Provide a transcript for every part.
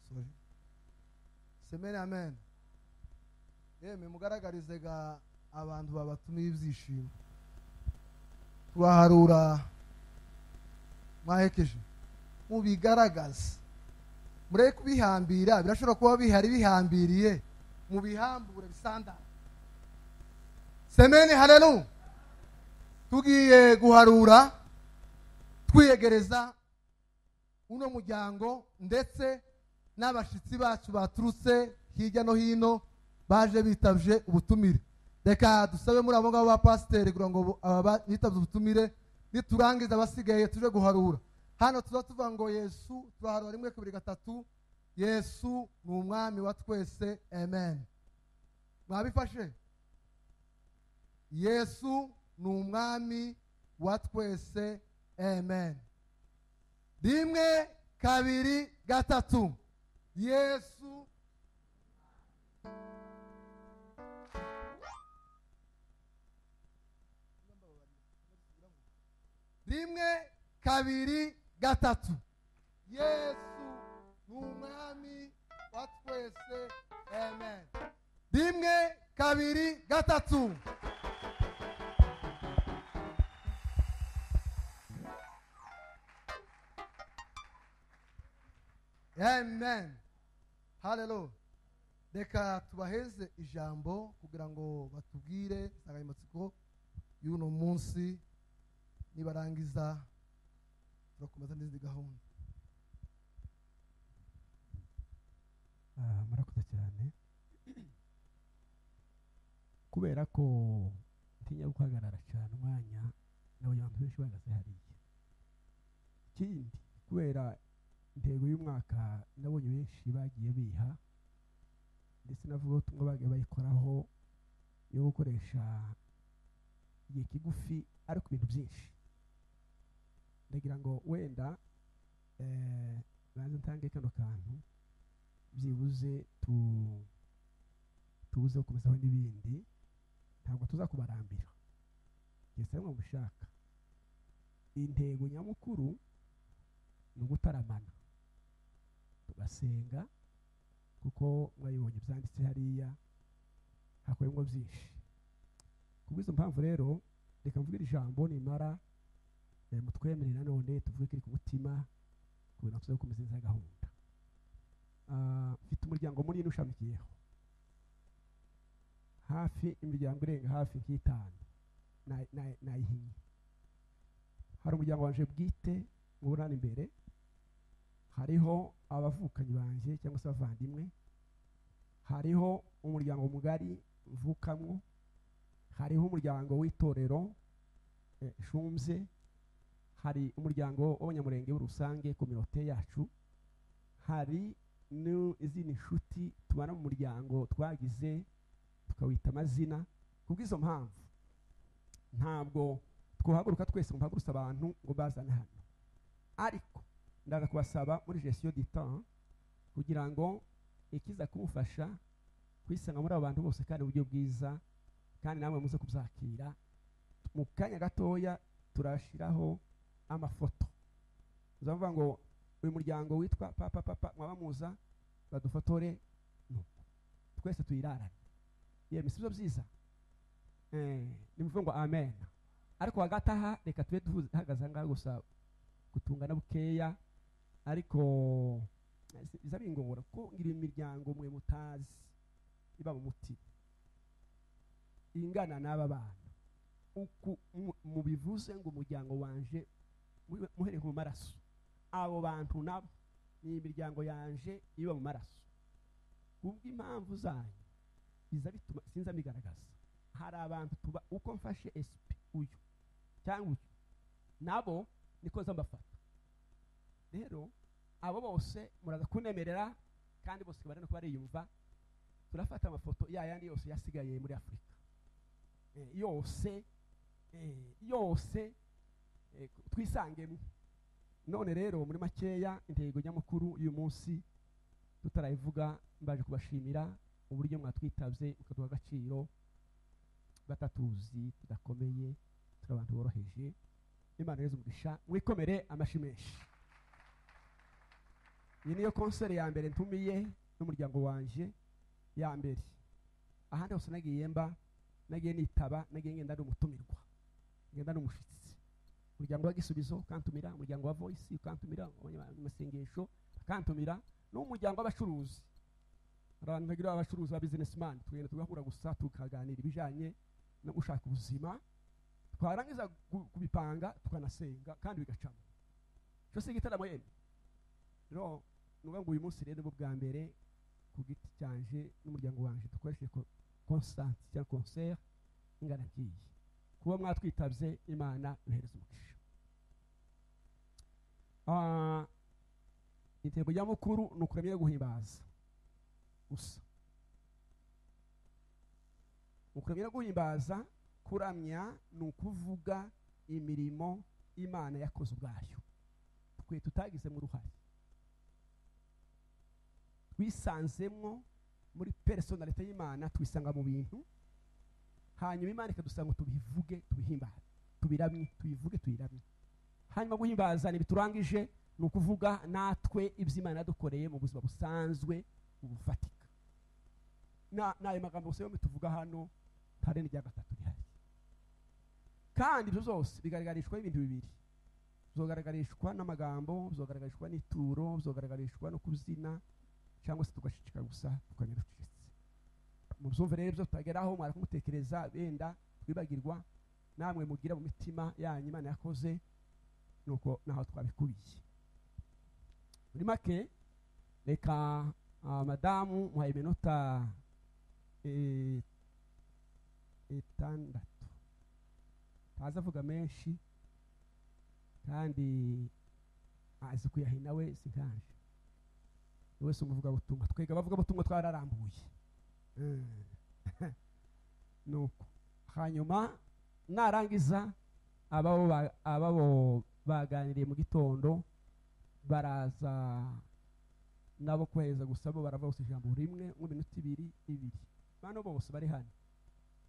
sorry semene amen yemwe mugaragarizaga abantu babatumiye ibyishimo turaharura mwahekeje mubigaragaze mureke kubihambira birashobora kuba bihari bihambiriye mubihambure bisandara semene harelu tugiye guharura twiyegereza uno muryango ndetse n'abashyitsi bacu baturutse hirya no hino baje bitabye ubutumire reka dusabe muri abo ngabo ba pasiteri kugira ngo aba bitabye ubutumire niturangiza abasigaye tuje guharura hano tuba tuvuga ngo yesu turaharura rimwe kabiri gatatu yesu ni umwami wa twese amen mwabifashe yesu ni umwami wa twese amen rimwe kabiri gatatu yesu rimwe kabiri gatatu yesu ni umwami wa twese amen rimwe kabiri gatatu amen halelo reka tubaheze ijambo kugira ngo batubwire insanganyamatsiko y'uno munsi nibarangiza turakomeza n'izindi gahunda murakoze cyane kubera ko ntinya guhagarara cyane umwanya nawe abantu benshi bahagaze hariya ikindi kubera intego y'umwaka nabonye benshi bagiye biha ndetse navuga ko tumwe bagiye bayikoraho yo gukoresha igihe kigufi ariko ibintu byinshi ndagira ngo wenda banze ntange kano kantu byibuze tubuze gukomezaho n'ibindi ntabwo tuzakubarambira ndetse ntabwo mushaka intego nyamukuru ni ugutaramana tugasenga kuko mwayibonye byanditse hariya hakorerwa byinshi ku bw'izo mpamvu rero reka mvuge ijambo nimara mutwemerere nanone tuvuge ko iri ku mutima kubera ko gukomeza neza gahunda mfite umuryango munini ushamikiyeho hafi imiryango irenga hafi nk'itanu nayihinnye hari umuryango waje bwite mu burane imbere hariho abavukanyi banjye cyangwa se abavandimwe hariho umuryango mugari mvukamwo hariho umuryango w'itorero shumze hari umuryango w'abanyamurenge rusange kominote yacu hari n'izindi nshuti tubana mu muryango twagize tukawita amazina ku bw'izo mpamvu ntabwo twahaguruka twese ngo mpagurutse abantu ngo bazane hano ariko ndaga kubasaba muri gestion du temps kugira ngo ikiza kumufasha kwisanga muri abo bantu bose kandi uburyo bwiza kandi namwe muze kubyakira mu kanya gatoya turashyiraho amafoto uzavuga ngo uyu muryango witwa papa papa mwabamuza badufotore nuko twese tuyirarane yewe si byo byiza ni muvuga ngo amen ariko hagati aha reka tube duhagaze aha ngaha gusa gutungana bukeya ariko biza bingora ko ngira imiryango mwe mutazi iba mu mutima ingana n'aba bana uku mubivuze ngo umuryango wanje muhereye mu maraso abo bantu nabo ni imiryango yanje iba mu maraso kubw'impamvu zanyu biza bituma sinza mbigaragaza hari abantu tuba uko mfashe esipi uyu cyangwa uyu nabo niko mbafata rero abo bose muraza kunemerera kandi bose bari no kuba bariyumva turafata amafoto ya yandi yose yasigaye muri afurika yose yose twisangemo none rero muri makeya intego nyamukuru y'uyu munsi tutarayivuga mbaje kubashimira uburyo mwatwitabye mukaduha agaciro batatuzi tudakomeye turi abantu boroheje imana umugisha mwikomere amashyi menshi iyi niyo konseri ya mbere ntumiye n'umuryango wanjye ya mbere ahandi hose nagiye mba nagiye nitaba nagiye ngenda ari umutumirwa ngenda ari umushyitsi umuryango w'agisubizo ukantumira umuryango wa voyisi ukantumira amasengesho akantumira n'umuryango w'abacuruzi hari abantu bagira abacuruzi ba bizinesimani tugenda tugahura gusa tukaganira ibijyanye no gushaka ubuzima twarangiza gu- kubipanga tukanasenga kandi bigacamo cyo si igitaramo yemwe rero ni ukuvuga ngo uyu munsi rero ni bwa mbere ku giti cyanje n'umuryango wanjye dukoresheje ko- konsansi cyangwa konseri ingaragiye kuba mwatwitabye imana yohereza umugisha Ah, intego ya mukuru ni ukuramya no guhimbaza gusa ukuramya no guhimbaza kuramya ni ukuvuga imirimo imana yakoze ubwayo twe tutagizemo uruhare twisanzemo muri personalite y'imana twisanga mu bintu hanyuma imana ikadusanga ngo tubivuge tubihimbaze tubiramye tubivuge tuyiramye hanyuma guhimbaza ni biturangije ni ukuvuga natwe ibyo imana yadukoreye mu buzima busanzwe bufatika Na- n'ayo magambo gusa yombi tuvuga hano tare n'irya gatatu rihari kandi ibyo byose bigaragarishwa ibintu bibiri bizogaragarishwa n'amagambo bizogaragarishwa n'ituro bizogaragarishwa no kubyina cyangwa se tugashishikara gusa tukamenya ducecetse mu byumve rero byo tutageraho mwara kumutekereza benda twibagirwa namwe mugira mu mitima yanyu imana yakoze nuko naho twabikubiye muri make reka ah, madamu muhaye iminota eh, itandatu ntazi avuga menshi kandi azi kuyahina we sikanje buri wese umuvugabutumwa twega abavugabutumwa twararambuye Mm. nuko hanyuma narangiza ababo ba- ababo baganiriye mu gitondo baraza nabo kohereza gusa bo baravuga gusa ijambo rimwe mu minota ibiri ibiri bano bose bari hano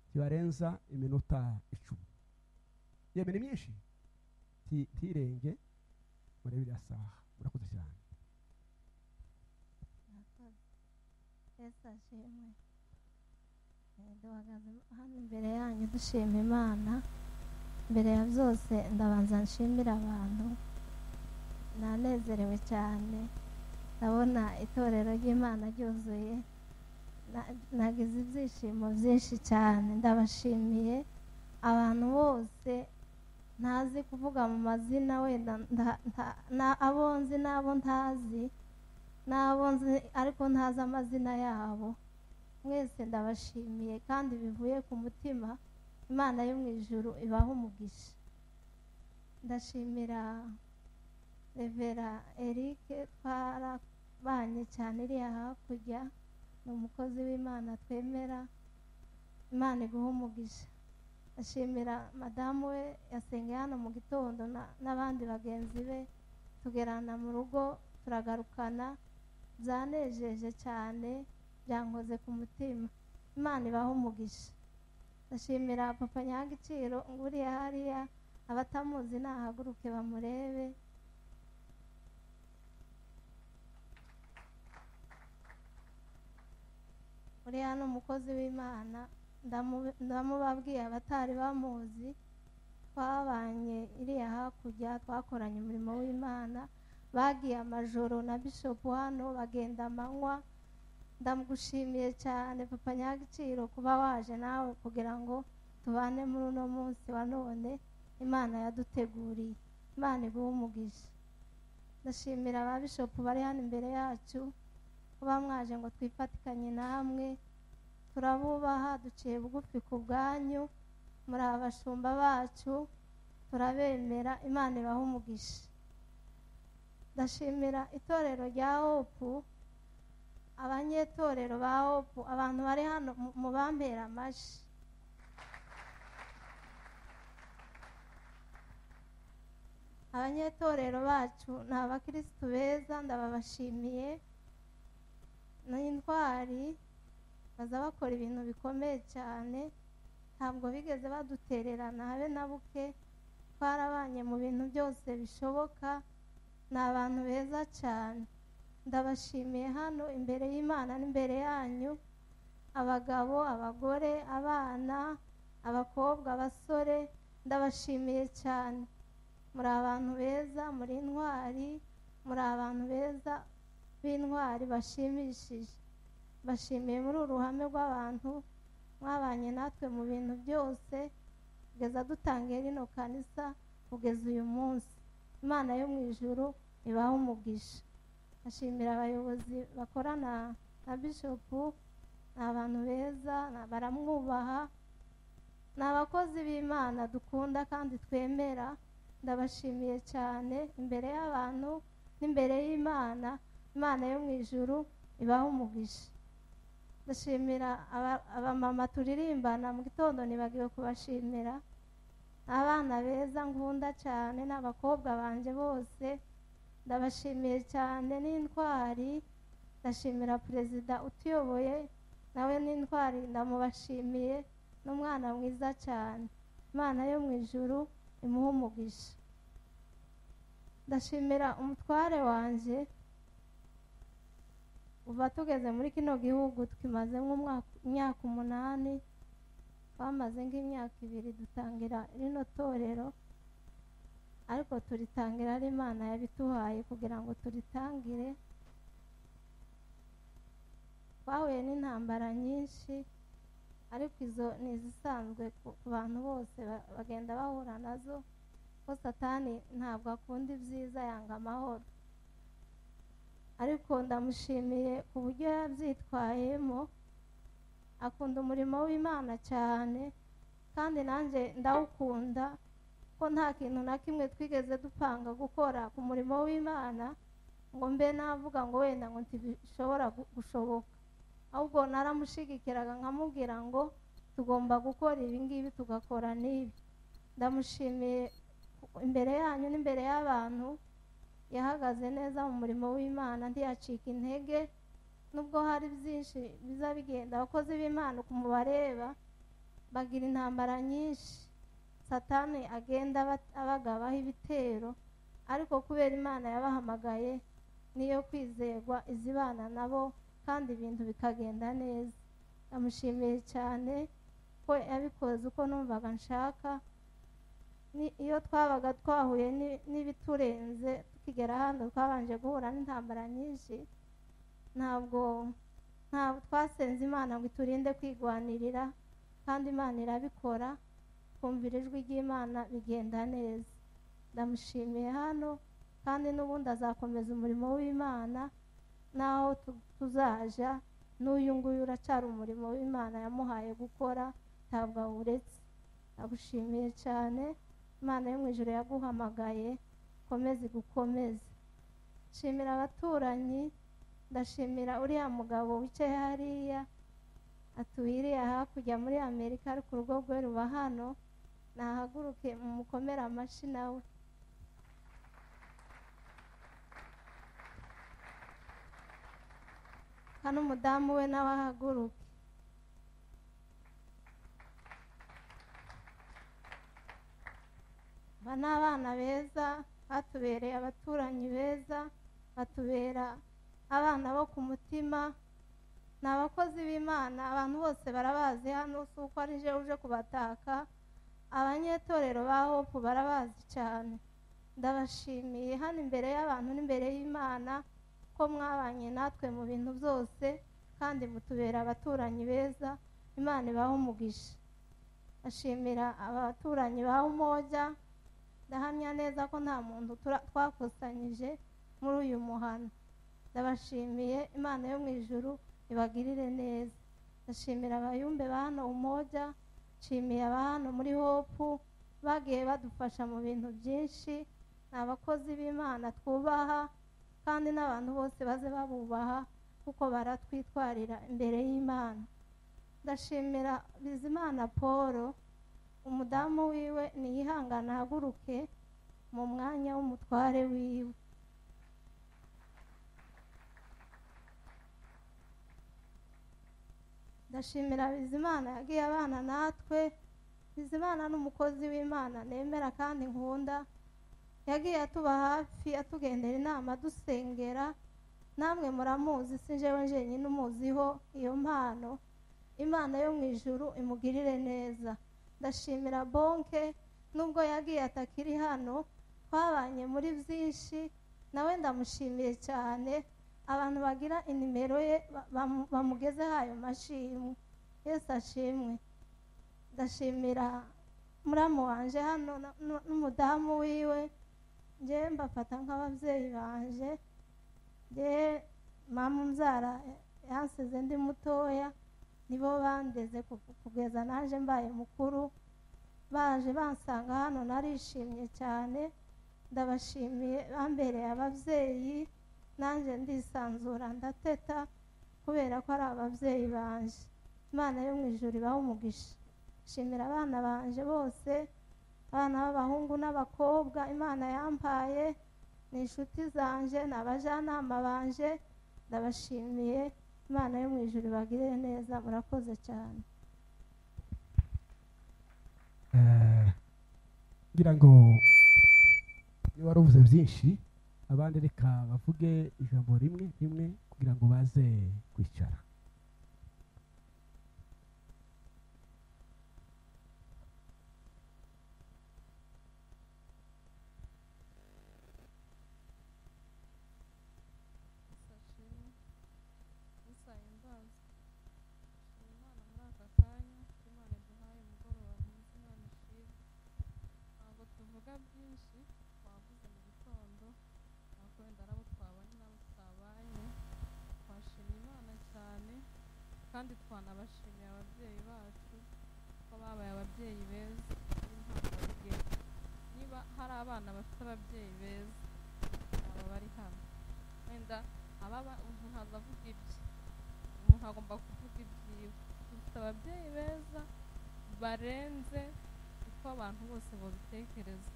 ntibarenza iminota icumi iyo minota myinshi nti- ntirenge murebe iriya saha murakoze cyane murakoze yesu ashimwe Eh, duhagaze hano imbere yanyu dushima imana mbere ya byose ndabanza nshimira abantu nanezerewe cyane ndabona itorero ry'imana ryuzuye Na- nagize ibyishimo byinshi cyane ndabashimiye abantu bose ntazi kuvuga mu mazina wenda nta- nta- na- abo nzi n'abo ntazi n'abo nzi ariko ntazi amazina yabo mwese ndabashimiye kandi bivuye ku mutima imana yo mu ijuru ibaha umugisha ndashimira revera eric twarabanye cyane iriya hakurya ni umukozi w'imana twemera imana iguha umugisha ndashimira madamu we yasengeye hano mu gitondo na- n'abandi bagenzi be tugerana mu rugo turagarukana byanejeje cyane byankoze ku mutima imana ibaho umugisha ndashimira papa nyagiciro nguriya hariya abatamuzi nahaguruke bamurebe uriya ni umukozi w'imana ndamu- ndamubabwiye abatari bamuzi twabanye iriya hakurya twakoranye umurimo w'imana bagiye amajoro na bishopu hano bagenda amanywa ndamugushimiye cyane papa nyagiciro kuba waje nawe kugira ngo tubane muri uno munsi wa none imana yaduteguriye imana iguha umugisha ndashimira ba bishopu bari hano imbere yacu kuba mwaje ngo twifatikanye namwe turabubaha duciye bugufi ku bwanyu muri abashumba bacu turabemera imana ibaha umugisha ndashimira itorero rya hopu abanyetorero ba hopu abantu bari hano mu- mu bampera amashyi abanyetorero bacu ni abakirisitu beza ndababashimiye ni intwari baza bakora ibintu bikomeye cyane ntabwo bigeze badutererana habe na buke twarabanye mu bintu byose bishoboka ni abantu beza cyane ndabashimiye hano imbere y'imana n'imbere yanyu abagabo abagore abana abakobwa abasore ndabashimiye cyane muri abantu beza muri intwari muri abantu beza b'intwari bashimishije bashimiye muri uru ruhame rw'abantu mwabanye natwe mu bintu byose kugeza dutangiye rino kanisa kugeza uyu munsi imana yo mu ijuru ibahe umugisha ashimira abayobozi bakorana na bishopu ni abantu beza baramwubaha ni abakozi b'imana dukunda kandi twemera ndabashimiye cyane imbere y'abantu n'imbere y'imana imana yo mu ijuru ibaho umugisha ndashimira abamama turirimbana mu gitondo ntibagiwe kubashimira abana beza nkunda cyane n'abakobwa banjye bose ndabashimiye cyane n'intwari ndashimira perezida utuyoboye nawe n'intwari ndamubashimiye n'umwana mwiza cyane imana yo mu ijuru imuha umugisha ndashimira umutware wanjye uba tugeze muri kino gihugu tukimaze nk'umwaka umunani twamaze nk'imyaka ibiri dutangira rino torero ariko turitangira ari imana yabiduhaye kugira ngo turitangire twahuye n'intambara nyinshi ariko izo ni izisanzwe ku bantu bose bagenda bahura nazo ko satani ntabwo akunda ibyiza yanga amahoro ariko ndamushimiye ku buryo yabyitwayemo akunda umurimo w'imana cyane kandi nanjye ndawukunda ko nta kintu na kimwe twigeze dupanga gukora ku murimo w'imana ngo mbe navuga ngo wenda ngo ntibishobora gushoboka ahubwo naramushyigikiraga nkamubwira ngo tugomba gukora ibi ngibi tugakora n'ibi ndamushimiye imbere yanyu n'imbere y'abantu yahagaze neza mu murimo w'imana ntiyacika intege nubwo hari byinshi biza bigenda abakozi b'imana ukuntu bareba bagira intambara nyinshi satani agenda abagabaho ibitero ariko kubera imana yabahamagaye niyo kwizerwa izibana nabo kandi ibintu bikagenda neza ndamushimiye cyane ko yabikoze uko numvaga nshaka iyo twabaga twahuye n'ibiturenze tukigera hano twabanje guhura n'intambara nyinshi ntabwo ntabwo twasenze imana ngo iturinde kwigwanirira kandi imana irabikora twumvira ijwi ry'imana bigenda neza ndamushimiye hano kandi n'ubundi azakomeza umurimo w'imana n'aho tuzaja n'uyu nguyu uracara umurimo w'imana yamuhaye gukora ntabwo awuretse ndagushimiye cyane imana yo mu ijoro yaguhamagaye ukomeze gukomeze nshimira abaturanyi ndashimira uriya mugabo wicaye hariya atuwiriye hakurya muri amerika ariko urugo rwe ruba hano nahaguruke mumukomere amashyi nawe hano umudamu we nawe ahaguruke aba ni abana beza batubereye abaturanyi beza batubera abana bo ku mutima ni abakozi b'imana abantu bose barabazi hano si uko ari je uje kubataka abanyetorero ba hopu barabazi cyane ndabashimiye hano imbere y'abantu n'imbere y'imana ko mwabanye natwe mu bintu byose kandi mutubera abaturanyi beza imana ibaho umugisha ashimira abaturanyi ba umojya ndahamya neza ko nta muntu twakusanyije muri uyu muhano ndabashimiye imana yo mu ijuru ibagirire neza ndashimira abayumbe ba hano umojya nshimiye aba hano muri hopu bagiye badufasha mu bintu byinshi ni abakozi b'imana twubaha kandi n'abantu bose baze babubaha kuko baratwitwarira imbere y'imana ndashimira bizimana paul umudamu wiwe niyihangane ahaguruke mu mwanya w'umutware wiwe ndashimira bizimana yagiye abana natwe bizimana ni umukozi w'imana nemera kandi nkunda yagiye atuba hafi atugendera inama dusengera namwe muramuzi si njyewe njyenyine umuziho iyo mpano imana yo mu ijuru imugirire neza ndashimira bonke nubwo yagiye atakiri hano twabanye muri byinshi nawe ndamushimiye cyane abantu bagira inimero ye ba- bamu- bamugezeho ayo mashimwe yesi ashimwe ndashimira muramu wanje hano na- nu- n'umudamu wiwe njyewe mbafata nk'ababyeyi banje njyewe mama umbyara yansize ndi mutoya nibo bandeze ku- kugeza naje mbaye mukuru baje bansanga hano narishimye cyane ndabashimiye bambereye ababyeyi nanjye ndisanzura ndateta kubera ko ari ababyeyi banje imana yo mu ijuru ibaha umugisha shimira abana banje bose abana b'abahungu n'abakobwa imana yampaye ni inshuti zanje ni abajyanama banje ndabashimiye imana yo mu ijuru ibagirire neza murakoze cyane Eh, ngira ngo niba wari uvuze byinshi abandi reka bavuge ijambo rimwe rimwe kugira ngo baze kwicara Sashimi, usaye imbabazi shima imana muri aka kanya imana iduhaye umugoroba mwiza imana ishimwe ntabwo tuvuga byinshi twavuze mu gitondo ntabwo wenda nabo twabanye nabo tutabanye twashimye imana cyane kandi twanabashimiye ababyeyi bacu ko babaye ababyeyi beza b'intangarugero niba hari abana bafite ababyeyi beza aba bari hano wenda ababa umuntu ntabwo avuga ibye umuntu agomba kuvuga ibyiwe dufite ababyeyi beza barenze uko abantu bose babitekereza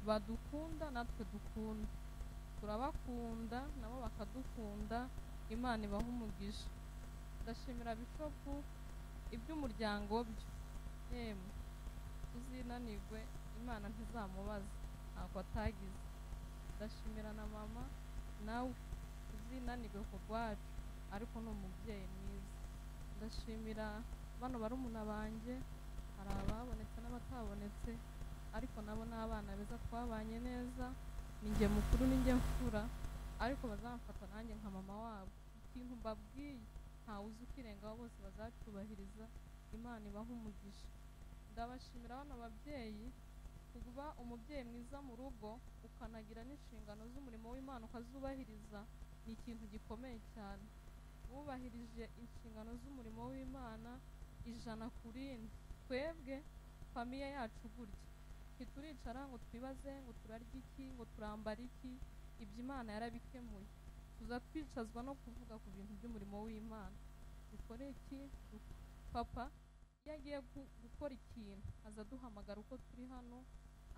badukunda natwe dukunda turabakunda nabo bakadukunda imana ibaha umugisha ndashimira bishopu iby'umuryango byo yemwe tuzinanirwe imana ntizamubaza ntabwo atagize ndashimira na mama nawe uzinanirwe ku rwacu ariko ni umubyeyi mwiza ndashimira bano barumuna banjye hari ababonetse n'abatabonetse ariko nabo ni abana beza twabanye neza ninjye mukuru ninjye mfura ariko bazamfata nanjye nka mama wabo ikintu mbabwiye ntawe uzi ukirengaho bose bazacyubahiriza imana ibaha umugisha ndabashimira bano babyeyi kuba umubyeyi mwiza mu rugo ukanagira n'inshingano z'umurimo w'imana ukazubahiriza ni ikintu gikomeye cyane wubahirije inshingano z'umurimo w'imana ijana ku rindi twebwe famiye yacu gutya ntituricara ngo twibaze ngo turarya iki ngo turambara iki ibyo imana yarabikemuye tuza twicazwa no kuvuga ku bintu by'umurimo w'imana dukore iki papa iyo agiye gu- gukora ikintu aza aduhamagara uko turi hano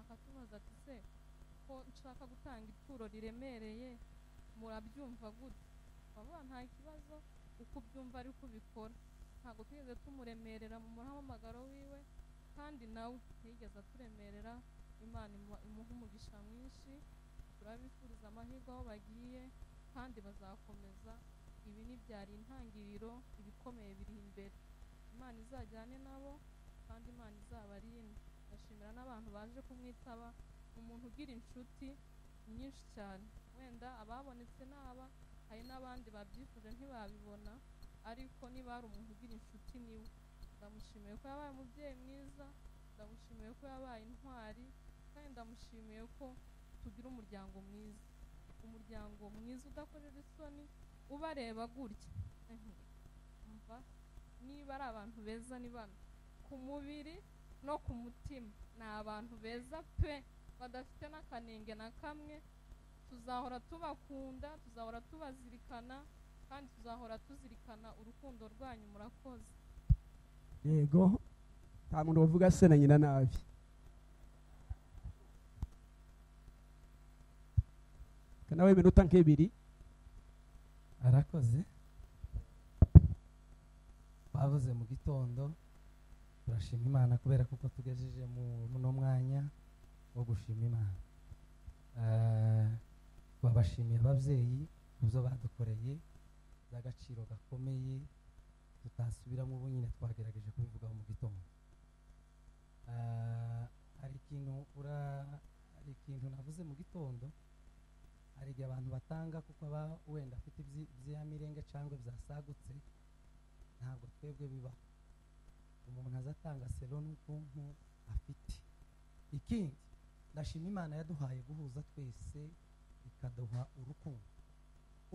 akatubaza ati se ko nshaka gutanga ituro riremereye murabyumva gute bavuga nta kibazo uko ubyumva ari ko ubikora ntabwo twigeze tumuremerera mu muhamagaro wiwe kandi nawe ntiyigeze aturemerera imana imuha imuha umugisha mwinshi turabifuriza amahirwe aho bagiye kandi bazakomeza ibi ntibyari intangiriro ibikomeye biri imbere imana izajyane nabo kandi imana izabarinde ndashimira n'abantu baje kumwitaba umuntu ugira inshuti nyinshi cyane wenda ababonetse n'aba hari n'abandi babyifuje ntibabibona ariko niba hari umuntu ugira inshuti niwe ndamushimiye ko yabaye umubyeyi mwiza ndamushimiye ko yabaye intwari kandi ndamushimiye ko tugira umuryango mwiza umuryango mwiza udakorera isoni ubareba gutya Mhm. umva niba ari abantu beza ni bano ku mubiri no ku mutima ni abantu beza pe badafite n'akanenge na kamwe tuzahora tubakunda tuzahora tubazirikana kandi tuzahora tuzirikana urukundo rwanyu murakoze yego nta muntu wavuga se na nyina nabi Reka nawe iminota nk'ibiri arakoze bavuze mu gitondo turashima imana kubera kuko tugejeje mu muno mwanya wo gushima imana Eh, babashimiye ababyeyi ku byo badukoreye by'agaciro gakomeye tutasubiramo ubu nyine twagerageje kubivugaho mu gitondo Ah, hari ikintu ura- hari ikintu navuze mu gitondo hari igihe abantu batanga kuko aba wenda afite ibyi- iby'iyamirenge cyangwa byasagutse ntabwo twebwe bibaho umuntu aza atanga selo n'ubwonko afite ikindi ndashima imana yaduhaye guhuza twese ikaduha urukundo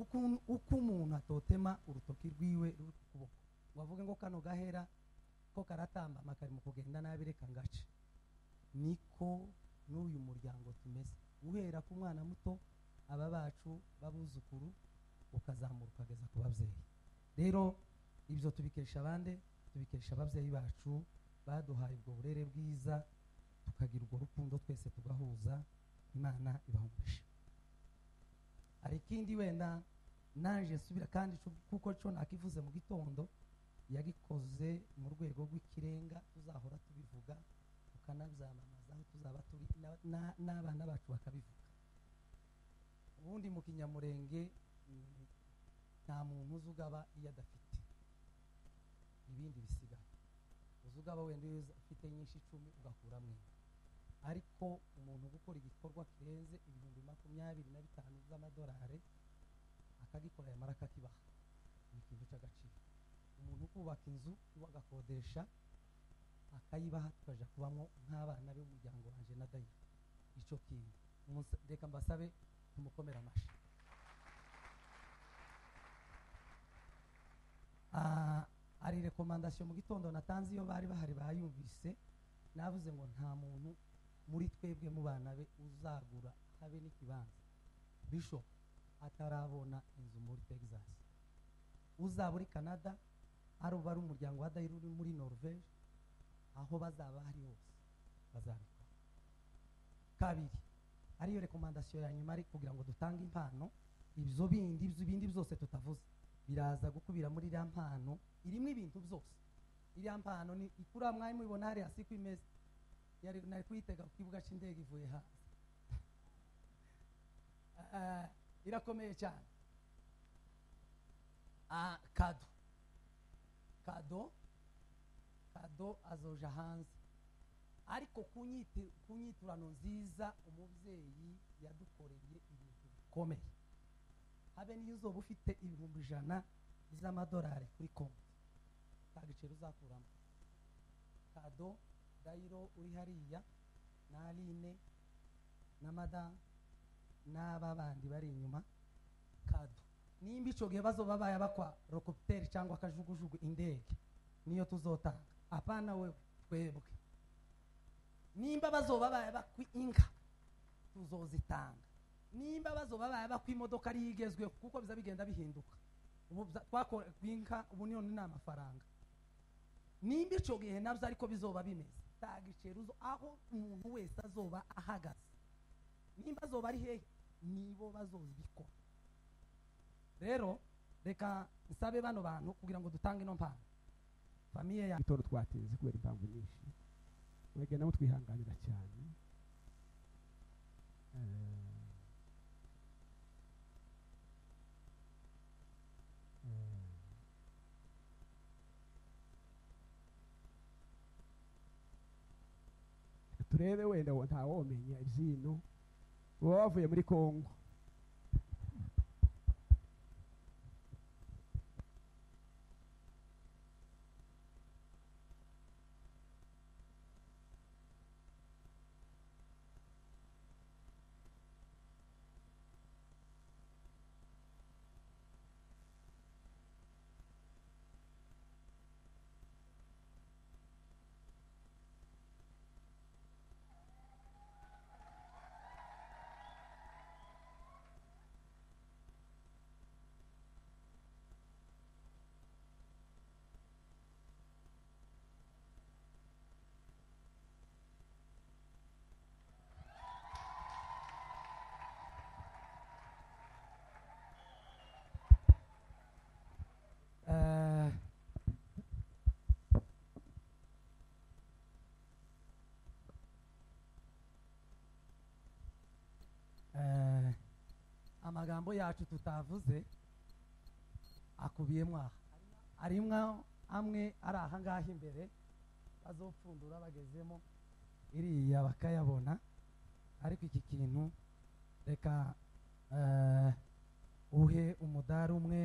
ukuntu uko umuntu atotema urutoki rwiwe ruri ku kuboko ngo avuge ngo kano gahera ko karatambama kari mu kugenda nabi reka ngace niko n'uyu muryango tumeze guhera ku mwana muto aba bacu b'abuzukuru ukazamuka ukageza ku babyeyi rero ibyo tubikesha abande tubikesha ababyeyi bacu baduhaye ubwo burere bwiza tukagira urwo rukundo twese tugahuza imana ibahumuje hari ikindi wenda naje nsubira kandi cu- kuko cyo nakivuze mu gitondo yagikoze mu rwego rw'ikirenga tuzahora tubivuga tukanabyamamaza aho tuzaba turi na- na- n'abana bacu bakabivuga ubundi mu kinyamurenge mm, nta muntu uzi ugaba iyo adafite ibindi bisigaye uzi ugaba wenda iyo uza- ufite nyinshi icumi ugakuramo imwe ariko umuntu gukora igikorwa kirenze ibihumbi makumyabiri na bitanu by'amadolari akagikora yamara akakibaha ni ikintu cy'agaciro umuntu ukubaka inzu iwe agakodesha akayibaha tukaja kubamo nk'abana b'umuryango wanjye na dayiro icyo kintu Musa- reka mbasabe tumukomera amashyi Ah, hari rekomandasiyo mu gitondo natanze iyo bari bahari bayumvise navuze ngo nta muntu muri twebwe mu bana be uzagura habe n'ikibanza bisho atarabona inzu muri texas uzaba uri canada ari uba ari umuryango wa dayiro uri muri norvege aho bazaba hari hose bazabikora kabiri ariyo rekomandasiyo ya nyuma ari kugira ngo dutange impano ibyo bindi ibindi byose tutavuze biraza gukubira muri iriya mpano irimo ibintu byose iriya mpano ni ikura mwari mubibona hariya si ko imeze yari nari kuyitega ku kibuga cy'indege ivuye hanze Ah, irakomeye cyane Ah, kado kado kado azoja hanze ariko ku nyiti- ku nyiturano nziza umubyeyi yadukoreye ibintu bikomeye habe n'iyo uzoba ufite ibihumbi ijana by'amadolari kuri konti nta giciro uzakuramo kado dayiro uri hariya na aline na madamu n'aba bandi bari inyuma kado nimba icyo gihe bazoba bayabakwa rokopiteri cyangwa akajugujugu indege niyo tuzotanga apana wewe twebwe nimba bazoba bayabakwa inka tuzozitanga nimba bazoba bayabakwa imodoka ariyo igezweho kuko biza bigenda bihinduka ubu bza- twakora ku inka ubu none ni amafaranga nimba icyo gihe nabyo ariko bizoba bimeze nta giciro uzo- aho umuntu wese azoba ahagaze nimba azoba ari hehe nibo bazobikora rero reka nsabe bano bantu kugira ngo dutange ino mpano famiye ya gitondo twatinze kubera impamvu nyinshi mwebwe nabo twihanganira cyane Eh, eh, reka turebe wenda wo- ntawomenya ibyino baba bavuye muri kongo amagambo yacu tutavuze akubiyemo aha arimwo amwe ari aha ngaha imbere bazopfundura bagezemo iriya bakayabona ariko iki kintu reka eh, uhe umudari umwe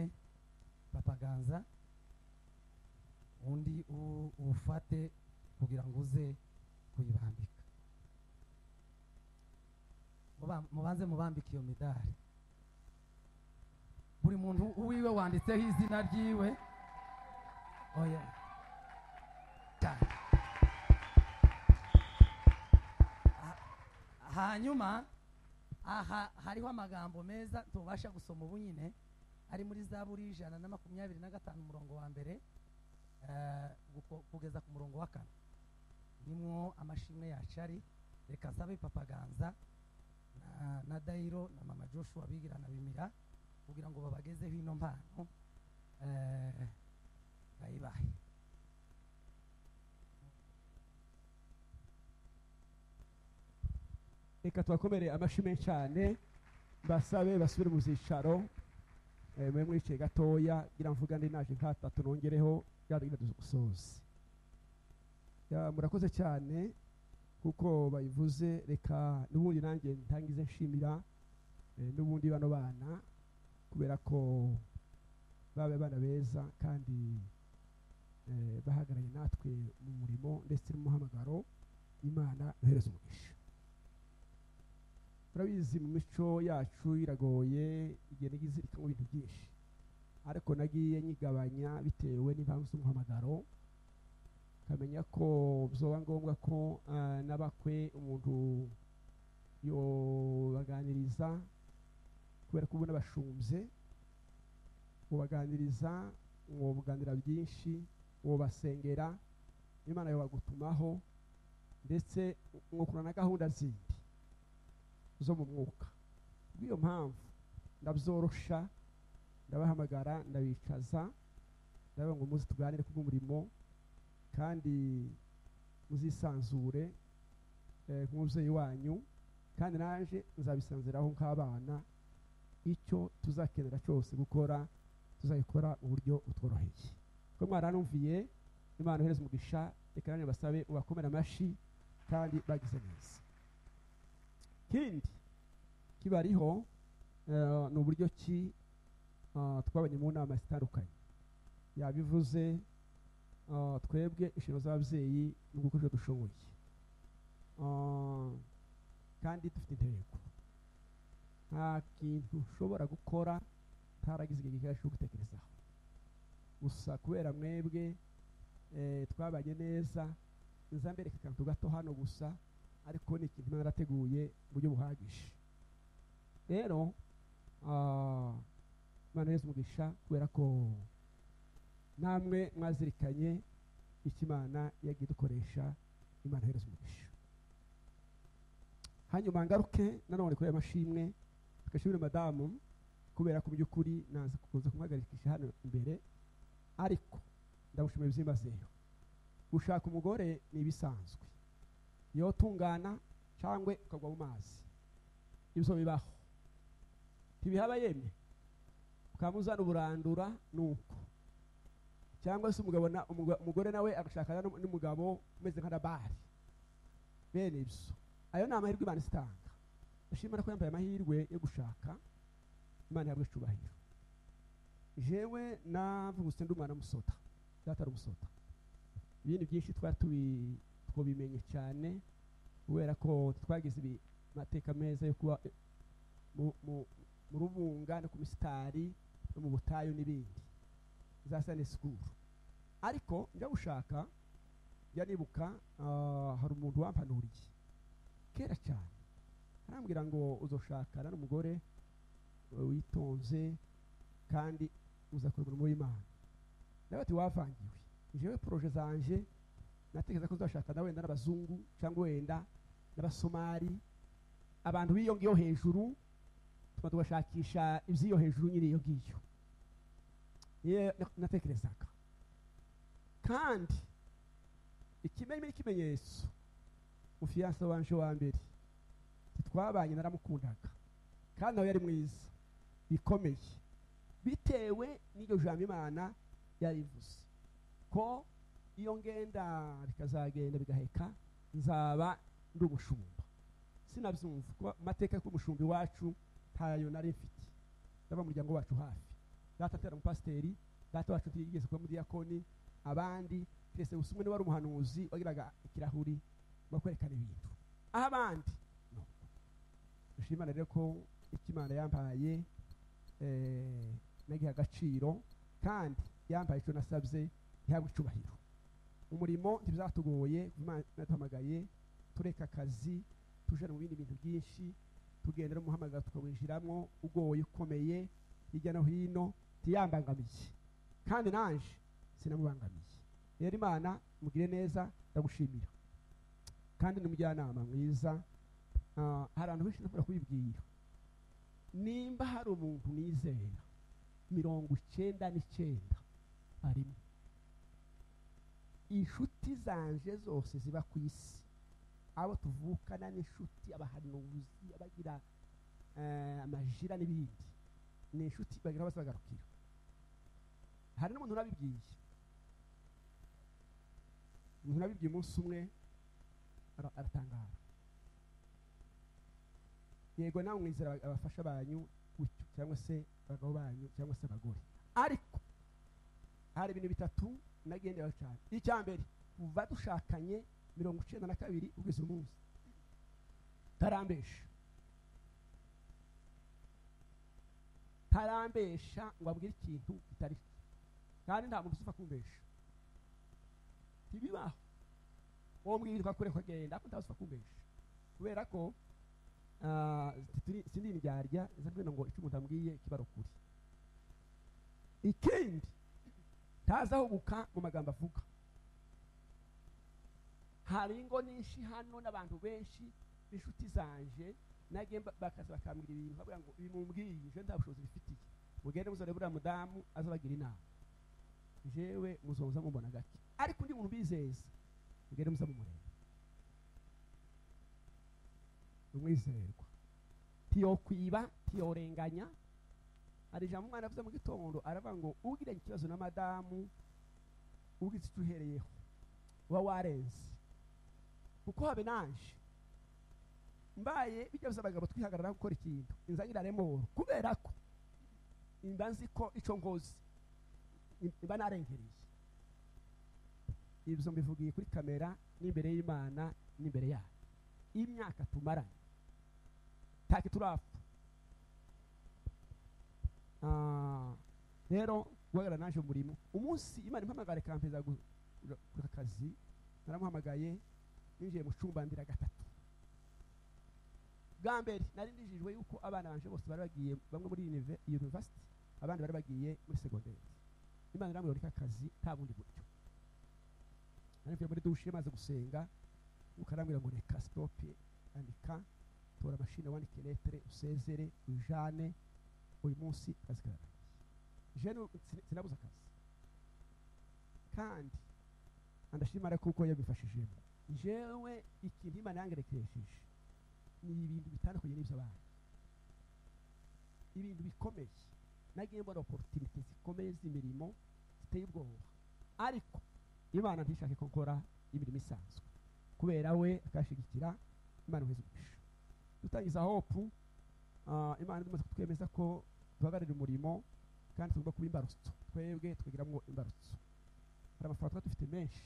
papaganza undi uwu- uwufate kugira ngo uze kuyibambika Muba- mubanze mubambike iyo midari buri muntu uwiwe wanditseho izina ryiwe oya cyane Ha- hanyuma aha hariho amagambo meza tubasha gusoma ubu nyine ari muri za buri ijana na makumyabiri na gatanu umurongo wa mbere eh, guko- kugeza ku murongo wa kane nimwo amashimwe yacu ari reka sabe papaganza na, na dayiro na mama joshua bigirana bimira kugira ngo babagezeho ino mpano eh, bayibahe reka tubakomere amashyi cyane basabe basubire mu byicaro mwe mwicaye gatoya ngira mvuga ndi naje nkatatu nongereho byadugira dusoze Ya, murakoze cyane kuko bayivuze reka n'ubundi nanjye ntangize nshimira eh, n'ubundi bano bana kubera ko babe abana beza kandi eh, bahagaranye natwe mu murimo ndetse n'umuhamagaro imana yohereza umugisha turabizi mu mico yacu iragoye igihe nagize ikamo ibintu byinshi ariko nagiye nyigabanya bitewe n'impamvu z'umuhamagaro nkamenya ko byoba ngombwa ko ah, n'abakwe umuntu yobaganiriza kubera ko ubona bashumbye ubaganiriza ubuganira byinshi ubasengera imana yabagutumaho ndetse mwakura na gahunda zindi zo mu mwuka bw'iyo mpamvu ndabyorosha ndabahamagara ndabicaza ndabaha ngo muze tuganire ku bw'umurimo kandi muzisanzure eh, ku mubyeyi wanyu kandi naje nzabisanziraho nk'abana icyo tuzakenera cyose gukora tuzabikora mu buryo butworoheye ko mwaranumviye imana ihereza umugisha reka nanjye basabe ubakomere amashyi kandi bagize neza ikindi kibariho eh, ni uburyo ki ah, twabonye mu nama zitandukanye yabivuze ah, twebwe inshingano z'ababyeyi ni ugukora ibyo dushoboye Ah, kandi dufite intego nta kintu ushobora gukora utaragize igihe gihagije cyo gutekerezaho gusa kubera mwebwe eh, twabanye neza nzambereka akantu gato hano gusa ariko ni ikintu imana yarateguye mu buryo buhagije rero ah, imana yeza umugisha kubera ko namwe mwazirikanye icyo imana yagiye idukoresha imana yohereza umugisha hanyuma ngaruke nanone kuri aya mashimwe tugashimire madamu kubera ko by'ukuri naza kuza kumuhagarikisha hano imbere ariko ndamushimira byimbazeyo gushaka umugore ni ibisanzwe yotungana cyangwa ukagwa mu mazi ibyo bibaho ntibihaba yemye ukamuzana uburandura nuko cyangwa se umugabo na- umuga- umugore nawe agashakana n'um- n'umugabo umeze nka nabari bene ibyo ayo ni amahirwe imana isitanga ushimira ko yambaye amahirwe yo gushaka imana yabwo icyubahiro jewe navugutse ndi umwana musota data ari umusota ibindi byinshi twari tubi tubimenye cyane kubera ko twagize ibi- amateka meza yo kuba eh, mu- mu- mu rubunga no ku misitari no mu butayu n'ibindi za sane sikuru ariko njya gushaka njya nibuka ah, hari umuntu wampanuriye kera cyane arambwira ngo uzoshakana n'umugore eh, witonze kandi uzakora umurimo w'imana nawe ati wavangiwe njyewe poroje zanje natekereza ko uzashakana wenda n'abazungu cyangwa wenda n'abasomali abantu b'iyo ngiyo hejuru tuba tugashakisha iby'iyo hejuru nyine iyo ngiyo niyo na- natekerezaga kandi ikimenyi n'ikimenyetso mufiyanse wanje wa mbere ntitwabanye naramukundaga kandi nawe yari mwiza bikomeye bitewe n'iryo jambo imana yarivuze ko iyo ngenda bikazagenda bigaheka nzaba ndi umushumba sinabyumva kuba amateka yo kuba umushumba iwacu ntayo nari mfite ndaba umuryango wacu hafi data atera umupasiteri data wacu ntiyigeze kuba mudiyakoni abandi twese gusa umwe niwe wari umuhanuzi wagiraga ikirahuri bakwerekana ibintu aho abandi no. dushima Imana rero ko icyo imana yampaye eh, nagiha agaciro kandi yampaye icyo nasabye ntihabwe icyubahiro umurimo ntibyatugoye kuko Imana yaduhamagaye tureka akazi tuje mu bindi bintu byinshi tugenda no muhamagara tukawinjiramo ugoye ukomeye hirya no hino ntiyambangamiye kandi nanje sinamubangamiye rero imana mugire neza ndagushimira kandi n'umujyanama mwiza Ah, hari abantu benshi ntakunda kubibwira nimba hari umuntu nizera mirongo icyenda n'icyenda arimo inshuti zanje zose ziba ku isi abo tuvukana n'inshuti abahanuzi abagira eh, amajira n'ibindi ni inshuti bagira bose bagarukira hari n'umuntu urabibwiye umuntu urabibwiye umunsi umwe ara- aratangara yego nawe mwizera aba- abafasha banyu gutyo cyangwa se abagabo banyu cyangwa se abagore ariko hari ibintu bitatu nagendera cyane icya mbere kuva dushakanye mirongo icyenda na kabiri kugeza uyu munsi tarambesha tarambesha ngo abwire ikintu kitari cyo kandi nta muntu uzi kumbesha ntibibaho uwo mbwirwa kure kugenda ariko ntawe uzi kumbesha kubera ko Ah, turi- sindi indyarya zabwira ngo icyo umuntu ambwiye kibara ukuri ikindi ntazahuguka mu magambo avuga hari ingo nyinshi hano n'abantu benshi b'inshuti zanje nagiye mba- bakaza bakambwira ibintu bavuga ngo ibi mumbwiye je nta bushobozi bifitiye mugende muzore buriya mudamu azabagira inama jewe muzoza mubona gake ariko undi muntu ubizeza mugende muza mumureba umwizerwa ntiyokwiba ntiyorenganya hari ijambo umwana avuze mu gitondo aravuga ngo ugiranye ikibazo na madamu ugize icyo uhereyeho uba warenze kuko habe naje mbaye bijya biza abagabo twihagarara gukora ikintu inzanira remoro kubera ko imba nzi ko icyo ngozi mba narengereye ibyo mbivugiye kuri kamera n'imbere y'imana n'imbere yayo imyaka tumaranye ntacyo turapfa Ah, rero guhagarara naje umurimo umunsi imana impamagara ikampeza gu- gu- ku kazi naramuhamagaye ninjiye mu cyumba ndira gatatu bwa mbere nari ndijijwe yuko abana banje bose bari bagiye bamwe muri unive- university abandi bari bagiye muri segonderi imana iramurika akazi nta bundi buryo nari mvuye muri dushe maze gusenga ukarambwira ngo reka sitope andika tora mashine wandike letere usezere ujane uyu munsi akazi kararangiye jene sin- sinabuze akazi kandi andashimara kuko yabifashijemo jewe ikintu imana yangerekeresheje ni ibintu bitandukanye n'iby'abandi ibintu bikomeye nagiye mbona opportunité zikomeye z'imirimo ziteye ubwoba ariko imana ntishake ko nkora imirimo isanzwe kubera we akashigikira imana iheza umugisha dutangiza hopu ah, imana imaze kutwemeza ko duhagararira umurimo kandi tugomba kuba imbarutso twebwe twigiramo imbarutso hari amafaranga tuba dufite menshi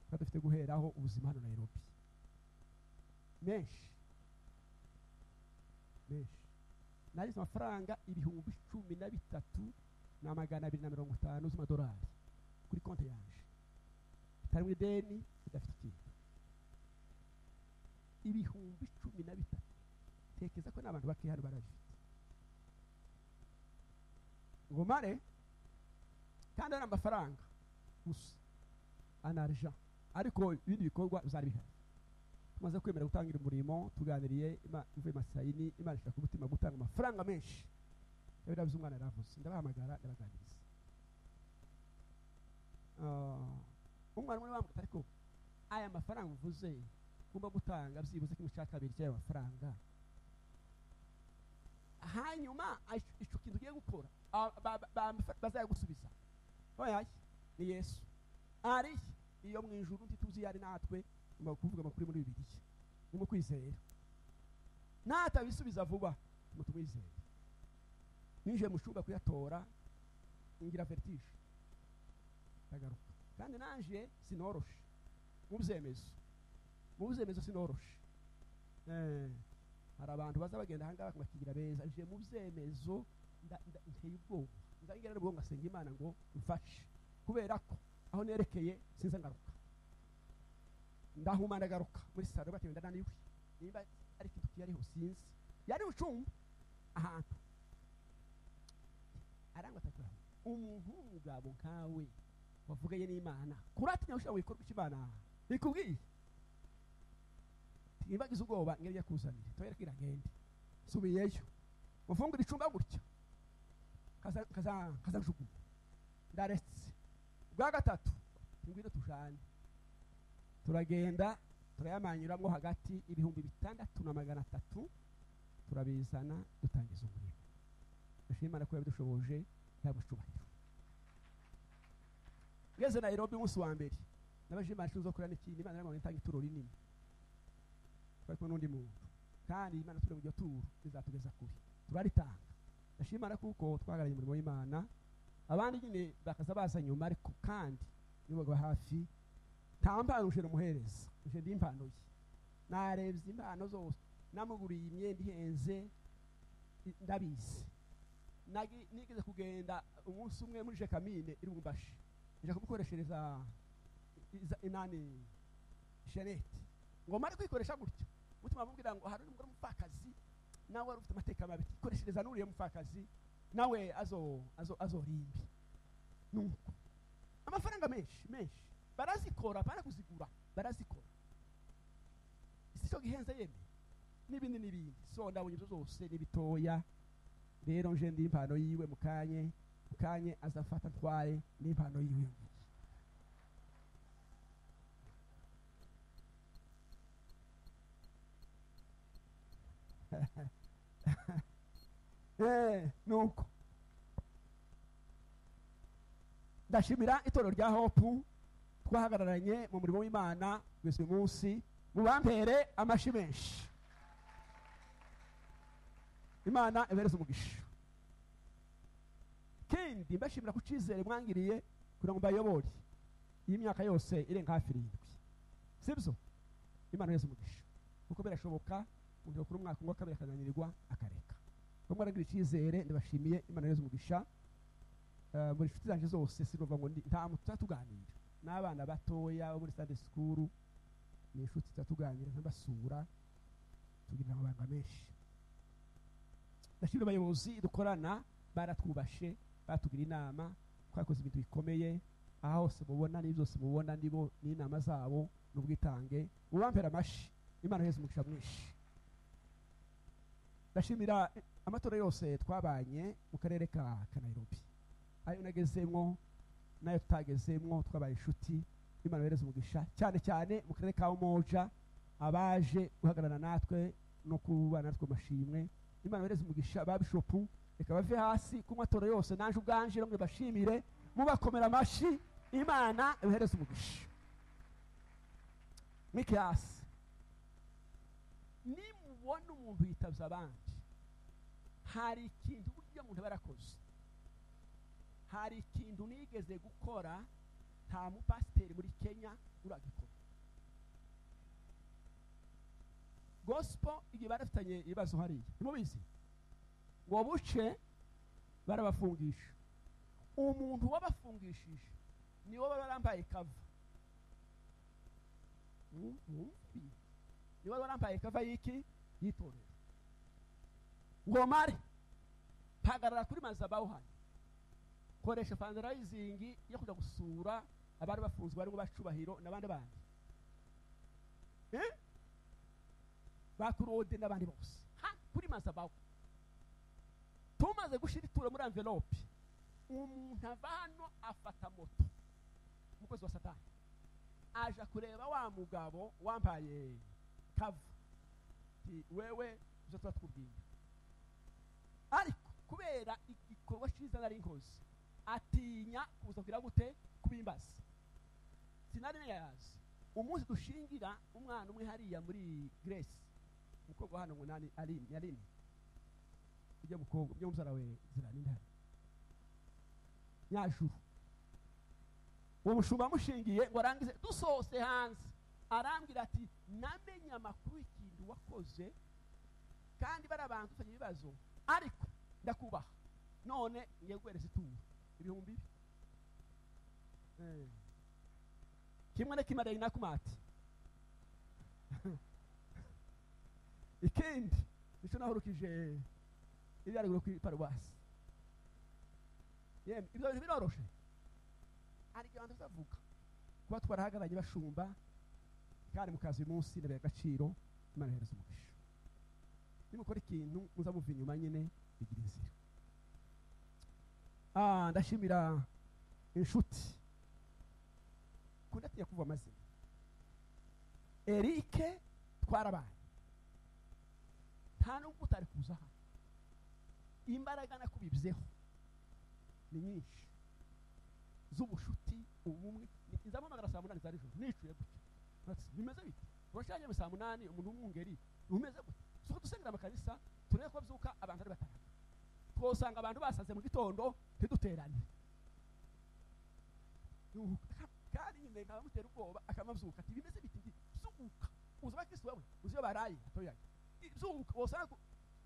tuba dufite guheraho ubuzima hano nairobi menshi menshi narize amafaranga ibihumbi cumi na bitatu na magana abiri na mirongo itanu z'amadolari kuri konti yanje itarimo ideni idafite ikintu ibihumbi cumi na bitatu tekeza ko n'abantu bake hano barabifite ngo mare kandi ari amafaranga gusa anarja ariko ibindi bikorwa byari bihari tumaze kwemera gutangira umurimo tuganiriye Ima- mvuye masayini imana ishaka umutima gutanga amafaranga menshi yabirabuze umwana yaravuze ndabahamagara ndabaganiriza Ah, umwana umwe bambwira ariko aya mafaranga uvuze ugomba gutanga byibuze kimwe cya kabiri cy'aya mafaranga hanyuma ico- ico kintu ugiye gukora ah, ba- ba- ba- bazayagusubiza oyaye ni yesu ari iyo mu ijuru ntituzi iyo ari natwe nyuma yo kuvuga amakuru muri bibiriya ni mu kwizera natabisubiza vuba ngo tumwizere ninjiye mu cyumba kuyatora ngira vertige ndagaruka kandi naje sinoroshe mu byemezo mu byemezo sinoroshe Eh, hari abantu baza bagenda ahangaha bakigira beza nje mu byemezo nda- nda- nteye ubwoba ndangira n'ubwo ngasenga imana ngo mfashe kubera ko aho nerekeye sinza ngaruka ndahuma ndagaruka muri saro batewe ndananiwe nimba ari ikintu kiyariho sinzi yari ucumba ahantu arangwa atakura umuntu w'umugabo nkawe wavuganye n'imana kuratinya ushobora wikorwa icyo imana ikubwiye ntibagize ubwoba ngeri yakuzanire toyereka iragende subiyeyo mufungure icumba gutya kaza- kaza- kazanjugunya ndaretse bwa gatatu tingwire tujane turagenda turayamanyuramo hagati ibihumbi bitandatu na magana atatu turabizana dutangiza umurimo dushima imana ko yabidushoboje yaba icyubahiro ngeze nairobi umunsi wa mbere nabaje imana ishinzwe kurera n'ikindi imana irambona itanga ituro rinini twari kumwe n'undi muntu kandi imana turi mu iryo turo rizatugeza kure turaritanga ndashima imana kuko twahagarariye umurimo w'imana abandi nyine bakaza baza nyuma ariko kandi nibo baba hafi nta mpano uje rumuhereza uje ndi impano ye narebye impano zose namuguriye imyenda ihenze i- ndabizi Nagi- nigeze kugenda umunsi umwe muri jekamine iri bumbashi nje kumukoreshereza iza- inani sheneti ngo mare kwikoresha gutyo mutima amubwira ngo hari umugore umupfakazi nawe wari ufite amateka mabi ikoreshereza n'uriya mupfakazi nawe azo azo azorimbi nuko amafaranga menshi menshi barazikora barakuzigura barazikora si cyo gihenze yemwe n'ibindi n'ibindi so ndabonye ibyo zose n'ibitoya rero nje ndi impano yiwe mukanye mukanye azafata atware n'impano yiwe Eh, nuko ndashimira itorero rya hopu twahagararanye mu murimo w'imana kugeza uyu munsi mubampere amashi menshi imana ibereze umugisha kindi mbashimira ku cyizere mwangiriye kugira ngo mbayobore iyi myaka yose irenga hafi irindwi sibyo imana ibereze umugisha kuko birashoboka umuntu yakura umwaka umwe akabiri akananirwa akareka bamwe baragira icyizere ndabashimiye imana yose umugisha Eh, muri inshuti zanjye zose sinumva ngo ndi- nta muntu tutuganira n'abana batoya bo muri sande sikuru ni inshuti tutuganira nkabasura tugira amabanga menshi ndashimira abayobozi dukorana baratwubashe batugira inama twakoze ibintu bikomeye aho hose mubona n'ibi byose mubona nibo n'inama zabo n'ubwitange mubampera amashi imana yose umugisha mwinshi ndashimira amatora yose twabanye mu karere ka ka nairobi ayo nagezemwo n'ayo tutagezemwo twabaye inshuti imana yohereza umugisha cyane cyane mu karere ka umoja abaje guhagarara natwe no kubana natwe amashimwe imana yohereza umugisha ba bishopu reka bave hasi ku matora yose naje ubwanje no bashimire mubakomera amashyi imana yohereza umugisha mwike hasi nimubona umuntu yitabye abandi hari ikintu burya muntu aba yarakoze hari ikintu nigeze gukora nta mupasiteri muri kenya uragikora gosipo igihe barafitanye ibibazo hariya ntimubizi ngo buce barabafungisha umuntu wabafungishije niwe baba barambaye kava Mm, mm, mm. niwe baba barambaye kava y'iki yitorera ngomare mpagarara kuri maza bawuhanye koresha fundraising yo kujya gusura abari bafunzwe barimo bacubahiro n'abandi bandi Eh? ba kurode n'abandi bose ha kuri maza bawo tumaze gushyira ituro muri envelope umuntu ava hano afata moto umukozi wa satani aja kureba wa mugabo wambaye kava Ati, wewe uza tuba twubwira kubera igikorwa cyiza nari nkoze atinya kuza kugira gute kubimbaza sinari ntayazi umunsi dushingira umwana umwe hariya muri grace umukobwa wa hano ngo nani arini yarini ujya mukobwa ujya musara we zirani ndahari nyajuru uwo mushumba amushingiye ngo arangize dusohose hanze arambwira ati namenye amakuru y'ikintu wakoze kandi bariya bantu ufitanye ibibazo ariko ndakubaha none ngiye guhereza ituro ibihumbi ibi Eh. kimwe na kimwe arayina kumati ikindi nicyo nahurukije iri haruguru ku iparuwasi yemwe ibyo bintu biroroshe hari igihe abantu bazavuga kuba twarahagaranye bashumba kandi mukaza uyu munsi ndabiha agaciro imana ihereza umugisha nimukora ikintu muza muva inyuma nyine bigira inzira Ah, ndashimira inshuti kundatinya kuva amazina erike twarabaye nta nubwo utari kuza hano imbaraga nakubibyeho ni nyinshi z'ubushuti ubumwe nzamuhamagara saa munani za nijoro nicuye gutya Ati, bimeze bite urashanye saa munani umuntu w'umwungeri bimeze gutya suko dusengera amakanisa turebe ko byuka abantu ari batanu twosanga abantu basaze mu gitondo ntiduterane Nuhu, kandi nyine nkaba mutera ubwoba akamabyuka ati bimeze biti ngi zuka uzi abakristo bamwe uzi iyo baraye atoyaye zuka wosanga ku-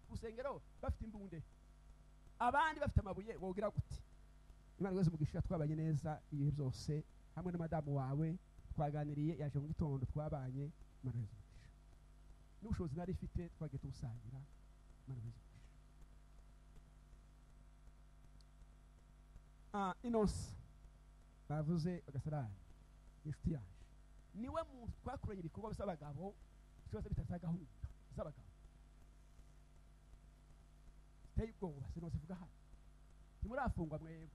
ku rusengero bafite imbunde abandi bafite amabuye wogira gute imana rwose mugisha twabanye neza ibihe byose hamwe na madamu wawe twaganiriye yaje mu gitondo twabanye imana rwose mugisha n'ubushobozi nari ifite twagiye tubusangira imana rwose mugisha ah inonse bavuze bagasarani inshuti yaje niwe muntu twakoranye ibikorwa by'abagabo byose bitari gahunda z'abagabo ziteye ubwoba sinose vuga hano ntimurafungwa mwebwe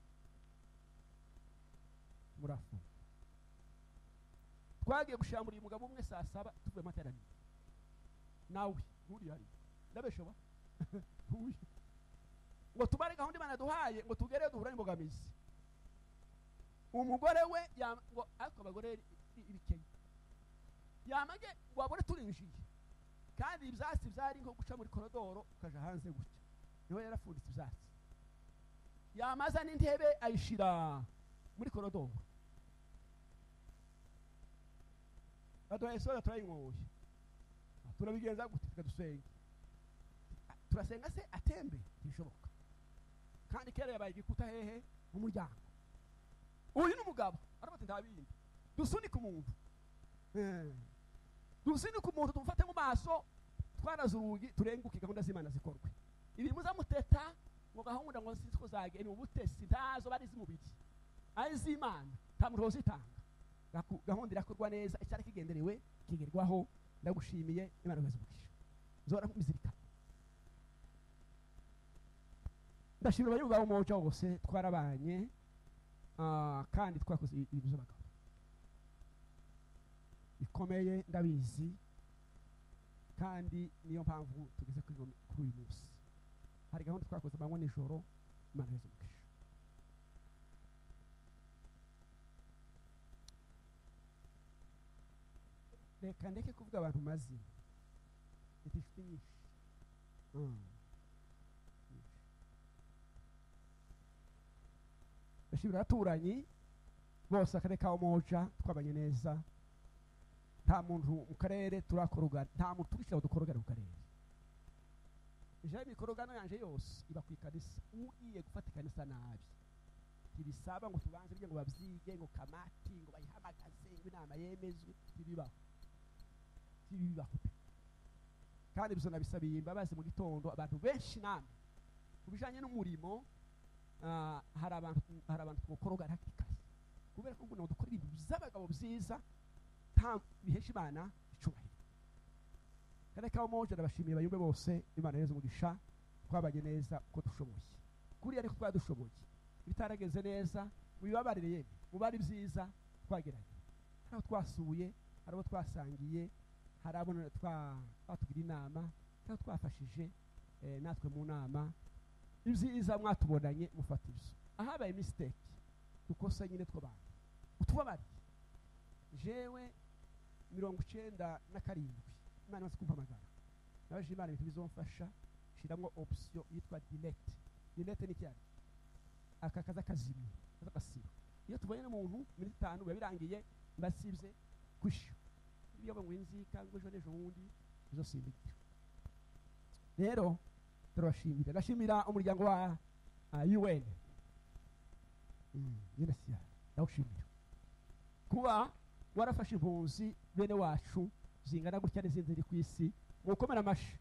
ntimurafungwa twagiye gushambura uyu mugabo umwe saa saba tuvuye mu materaniro nawe nturi hariya ndabeshoba Ntuye. ngo tubare gahunda imana duhaye ngo tugereyo duhura n'imbogamizi umugore we yam- ngo ariko abagore ni- ni ibikenya yamage wabone turinjiye kandi ibyatsi byari nko guca muri korodoro ukaja hanze gutya niho yarafunditse ibyatsi yamaza n'intebe ayishira muri korodoro baduhaye soda turayinyoye turabigenza gute reka dusenge turasenga se atembe ntibishoboka kandi kera yabaye igikuta hehe mu muryango uyu ni umugabo aravuga ati nta bindi dusunike umuntu Eh. dusunike umuntu tumufate mu maso twaraze urugi turenguke gahunda z'imana zikorwe ibi muzamuteta ngo gahunda ngo sinzi ko zage ni ubutesi ntazo bari iz'umubiri ari iz'imana nta muntu wozitanga Gaku- gahunda irakorwa neza icyari kigenderewe kigerwaho ndagushimiye imana ibaze umugisha zora nk'umuzirikana ndashimira abanyamugabo moja bose twarabanye Ah, kandi twakoze ibi- ibintu by'abagabo bikomeye ndabizi kandi niyo mpamvu tugeze kuri uno- kuri uyu munsi hari gahunda twakoze amanywa nijoro imana yose umugisha reka ndeke kuvuga abantu mazina mfite inshuti nyinshi Mm. Nyinshi. ndashimira abaturanyi bose akarere ka moja twabanye neza nta muntu mu karere turakorogana nta muntu turishyiraho dukorogana mu karere jewe imikorogano yanjye yose iba ku ikanisa ugiye gufata ikanisa nabi ntibisaba ngo tubanze bijye ngo babyige ngo kamati ngo bayihamagaze ngo inama yemezwe ntibibaho ntibibaho pe. kandi ibyo nabisabiye imbabazi mu gitondo abantu benshi namwe ku bijyanye n'umurimo ah, hari abantu hari abantu twokorogana ikaze kubera ko ubu dukora ibintu by'abagabo byiza nta bihesha imana icyubahiro kandi kawo moje ndabashimiye bayumve bose imana yeza umugisha twabanye neza uko dushoboye kuriya ariko twari dushoboye ibitaragenze neza mubibabarire yemwe mubari byiza twageranye hari abo twasuye hari abo twasangiye hari abo twa- batugira inama hari abo twafashije eh, natwe mu nama ibyiza mwatubonanye mufata ibyo ahabaye misiteke dukosa nyine tw'abantu utubabariye jewe mirongo icyenda na karindwi imana imaze kumpamagara nabajije imana ibintu bizomfasha nshyiramo opisiyo yitwa diregiti diregiti ni icyari aka kaza kazimye kaza kasiba iyo tubonye n'umuntu muri itanu biba birangiye mbasibye gushya iyo ngo inzika ngo ejo n'ejo bundi izo simbike rero turabashimira ndashimira umuryango wa un yunasiya ndawushimira kuba warafashe impunzi bene wacu zingana gutya n'izindi ziri ku isi mu gukomera amashyi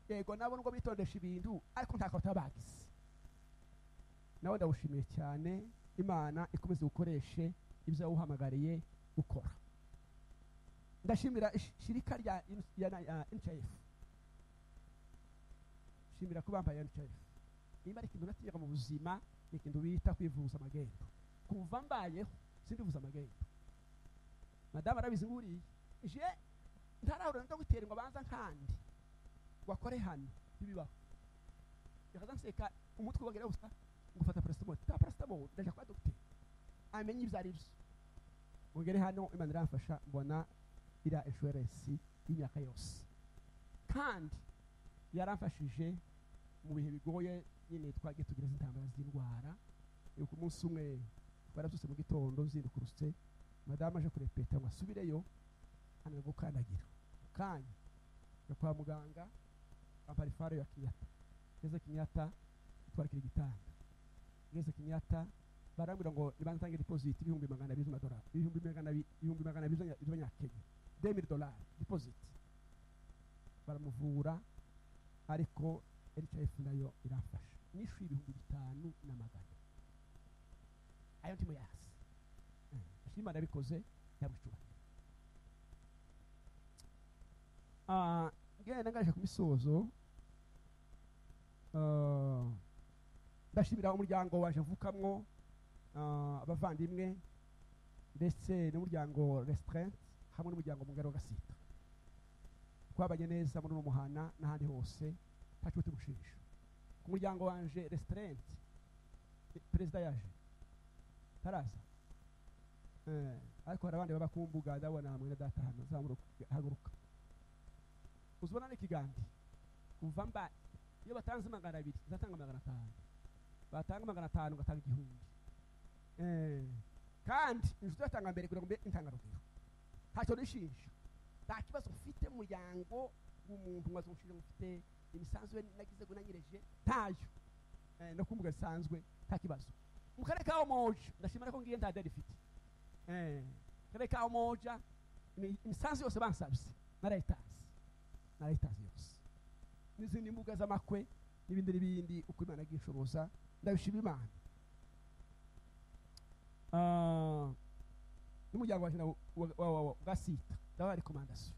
yego nabo nubwo bitondesha ibintu ariko ntako bagize nawe ndawushimiye cyane imana ikomeze gukoreshe ibyo wawuhamagariye gukora ndashimira ishirika rya NCF shimira ko bambaye NCF niba ari ikintu natiga mu buzima ni ikintu bita kwivuza amagendo kuva mbayeho sindivuza amagendo madamu arabizi nguriye je ntarahura no gutera ngo abanza nkandi wakore hano bibaho yakaza nseka umutwe wagira gusa ngufata paracetamol ta paracetamol ndaje kwa docteur amenye ibyo ari byo ugere hano imana iramfasha mbona ira insurance y'imyaka yose kandi yaramfashije mu bihe bigoye nyine twagiye tugira z'intambara z'indwara ku munsi umwe twarabyutse mu gitondo zirukurutse madamu aje kurepeta ngo asubireyo hano gukandagira kanya yo kwa muganga bambara ifaro ya kinyata ngeze kinyata itwarikira igitanda ngeze kinyata barambwira ngo nibantange deposit ibihumbi magana abiri z'amadolari ibihumbi magana ibihumbi magana abiri z'abanyakenya demiri dolari deposit baramuvura ariko NHIF nayo irafasha nishyuye ibihumbi bitanu na magana ayo ndimo yasi ashima nabikoze yamucyubahiro ngenda ngaje ku misozo ndashimira umuryango waje mvukamwo abavandimwe ndetse n'umuryango resitarenti hamwe n'umuryango mugari wa gasita twabanye neza muri uno muhana n'ahandi hose nta kibazo tumushinja ku muryango wanje resitarenti perezida yaje taraza ariko hari abandi baba ku mbuga ndabona hamwe na data hano zahaguruka uzibona n'ikiganza kuva mba iyo batanze magana abiri uzatanga magana atanu batanga magana atanu ugatanga igihumbi kandi inshuti yatanga mbere kugira ngo mbe intangarugero ntacyo nishinja nta kibazo ufite mu muryango w'umuntu wazo umushinja ufite imisanzu ye nagize gunanyireje ntayo no kumbuga zisanzwe nta kibazo mu karere ka omoja ndashimira ko ngiye nta deri ifite mu karere ka omoja imisanzu yose bansabye na rayitazi na rayitazi yose n'izindi mbuga z'amakwe n'ibindi n'ibindi uko imana agishoboza ndabishima imana n'umuryango wacu wa sita ndabona rekomandasiyo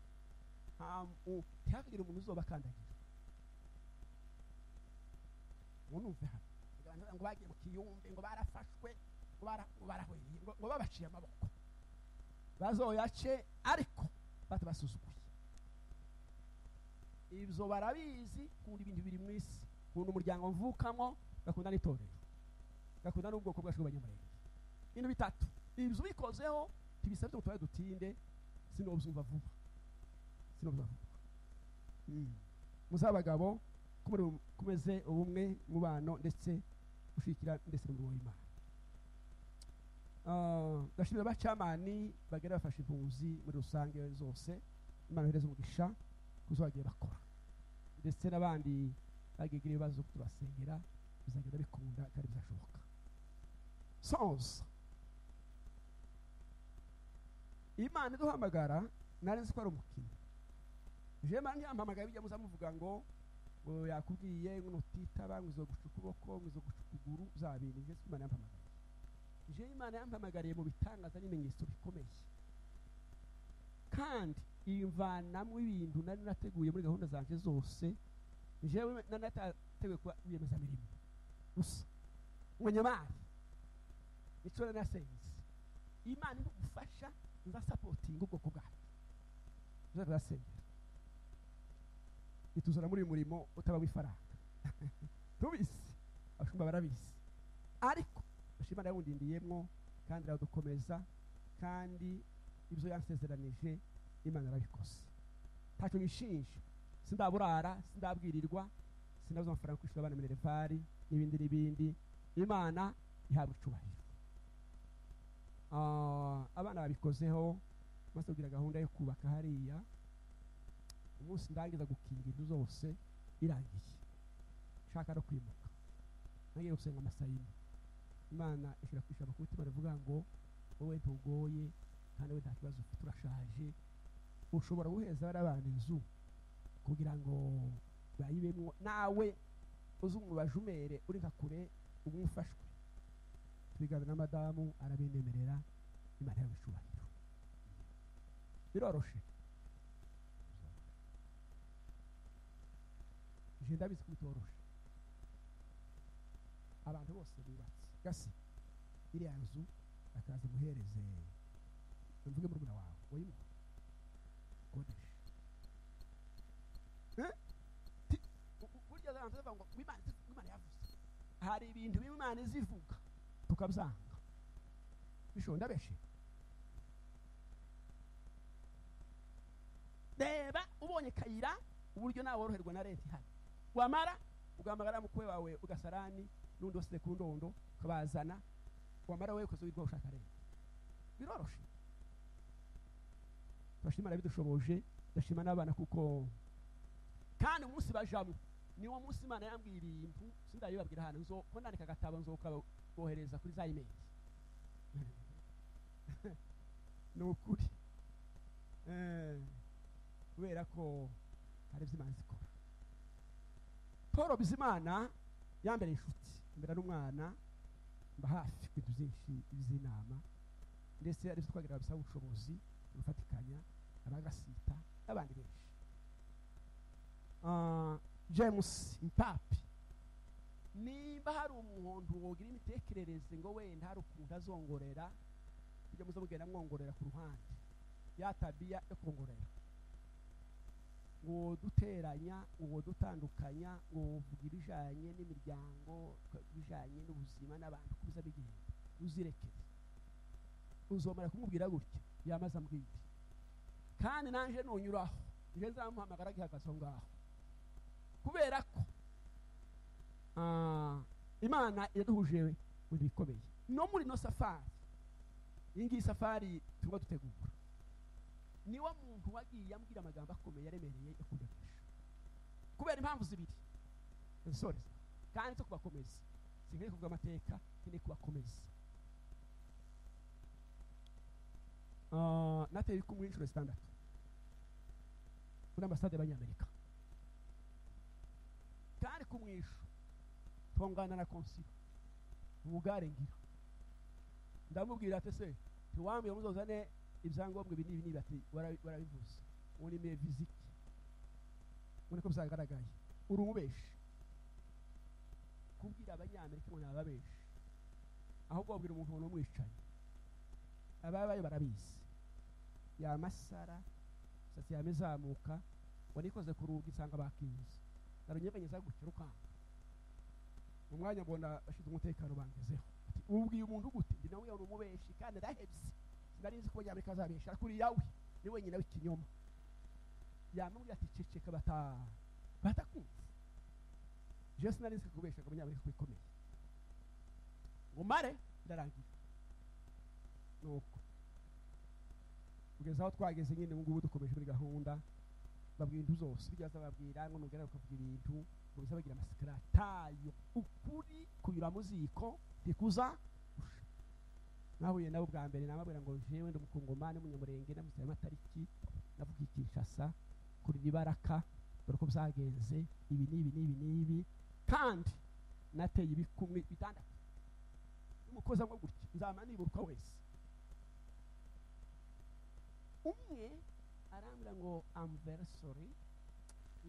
ntihagire umuntu uzoba akandagira ntunumve hano ngo bagiye mu kiyumbe ngo barafashwe ngo barahweye ngo babaciye amaboko bazoyace ariko batabasuzuguye ibyo barabizi kundi ibintu biri mu isi kundi umuryango mvukamo gakunda n'itorero gakunda n'ubwoko bwacu bw'abanyamurenge ibintu bitatu ibyo ubikozeho tubisabye ngo tubaye dutinde sinobyumva vuba sinobyumva vuba muzabagabo kumeze ubumwe mubano ndetse gushikira ndetse n'umurimo w'imana ndashimira abacamani bagera bafashe impunzi muri rusange zose imana yohereza umugisha kuzo bagiye bakora ndetse n'abandi bagigira ibibazo tubasengera bizagenda bikunda kandi bizashoboka soza imana iduhamagara nari nzi ko ari umukino jewe mara ntiyampamagara bijya muza muvuga ngo ngo yakubwiye ngo nutitaba ngo uzoguca ukuboko ngo uzoguca ukuguru zabindi jewe imana yampamagariye jewe imana yampamagariye mu bitangaza n'ibimenyetso bikomeye kandi imvanamo ibintu nari nateguye muri gahunda zanje zose jewe nari natateguye kuba rwiyemezamirimo gusa munyamari nicyo nari nasenze imana idugufasha nza sapotinga ubwoko bwacu tuzajya turasengera ituzana muri uyu murimo utaba w'ifaranga tubizi abashumba barabizi ariko bashimana yawundindiyemwo kandi aradukomeza kandi ibyo yansezeranije imana arabikoze ntacyo nishinja sindaburara sindabwirirwa sinabuze amafaranga kwishyura abana minervari n'ibindi n'ibindi imana ihabwa icyubahiro Ah, abana babikozeho maze kugira gahunda yo kubaka hariya umunsi ndangiza gukinga inzu zose irangiye nshaka no kwimuka nagiye gusenga amasayini imana ishyira ku ijambo kuko imana ivuga ngo wowe ntugoye kandi wowe nta kibazo ufite urashaje ushobora guheza bariya bana inzu kugira ngo bayibemo nawe uze umubajumere uri nka kure ubu umufashwe tubigana na madamu arabinemerera imana yawe icyubahiro biroroshe je ndabizi ko bitoroshe abantu bose bubatse gasi iriya nzu akaza muhereze mvuge murumuna wawe wayimuha kodesha Eh? Ti- u- u- burya abantu bavuga ngo imana izi- imana yavuze hari ibintu bimwe imana izivuga tukabyanga bishobora ndabeshe reba ubonye kayira uburyo nawe woroherwa na leta ihari wamara ugahamagara mukwe wawe ugasarani n'undi wasize ku ndondo ukabazana wamara wowe ukaza wirwa ushaka leta biroroshe turashimana bidushoboje ndashima n'abana kuko kandi umunsi bajamo niwo munsi imana yambwira ibintu sindabibabwira ahantu nzo ko ndandika agatabo nzokabohereza kuri za imeri ni ukuri Eh, kubera ko hari ibyo imana ikora paul bizimana yambereye inshuti mbera n'umwana mba hafi ku bintu byinshi by'inama ndetse hari ibyo twagira bisaba ubushobozi gufatikanya abagasita n'abandi benshi Ah, james mpapi nimba hari umuntu wogira imitekerereze ngo wenda hari ukuntu azongorera ujya muze mugenda mwongorera ku ruhande ya tabiya yo kongorera ngo duteranya ngo dutandukanya ngo vuga ibijanye n'imiryango ibijanye n'ubuzima n'abantu kubiza bigenda uzirekere uzomara kumubwira gutya yamaze ambwira kandi nanje nunyuraho nje nzamuhamagara gihagaze aho ngaho kubera ko ah, imana iraduhuje mu bikomeye no muri no safari iyi ngiyi safari turimo dutegura niwo muntu wagiye ambwira amagambo akomeye yaremereye yakundagisha kubera impamvu zibiri nsoreza kandi zo kubakomeza sinkeneye kuvuga amateka nkeneye kubakomeza Ah, nateye kumwe inshuro zitandatu muri ambasade y'abanyamerika kandi ku mwisho tungana na konsilo ubugare ngira ndamubwira ati se ntiwambwira muzozane ibyangombwa ibi n'ibi n'ibi ati "Warabi- warabivuze ubu ni meviziki ubona ko byagaragaye uri umubeshi kubwira abanyamerika ngo ni ababeshi ahubwo wabwira umuntu ngo ni umwicanyi ababaye barabizi yamasara imisatsi yawe izamuka warikoze ku rugi nsanga bakinze ndarunyeganyeza gutya rukanga mu mwanya mbona bashize umutekano bangezeho Ati, ubwiye umuntu gute ndi nawe yari umubeshi kandi arahebye sinari nzi ko banyamerika azabesha ariko uriya we ni wenyine w'ikinyoma yamubwira ati ceceka bata batakunze jewe sinari nzi kubesha ngo abanyamerika bikomeye ngo mare ndarangira nuko kugeza aho twageze nyine ubu ngubu dukomeje muri gahunda babwira intu zose bijya babwira ngo nugera ukavuga ibintu ngo bize bagira amasekaratayo ukuri kunyura mu ziko ntikuza usha. nahuye nabo bwa mbere namabwira ngo jewe ndi umukongomani umunyamurenge namusaye amatariki navuga i kinshasa kuri ribaraka dore uko byagenze ibi n'ibi n'ibi n'ibi kandi nateye ibikumwe bitandatu n'umukozi amwe gutya nzamara niburuka wese umwe arambwira ngo am very sorry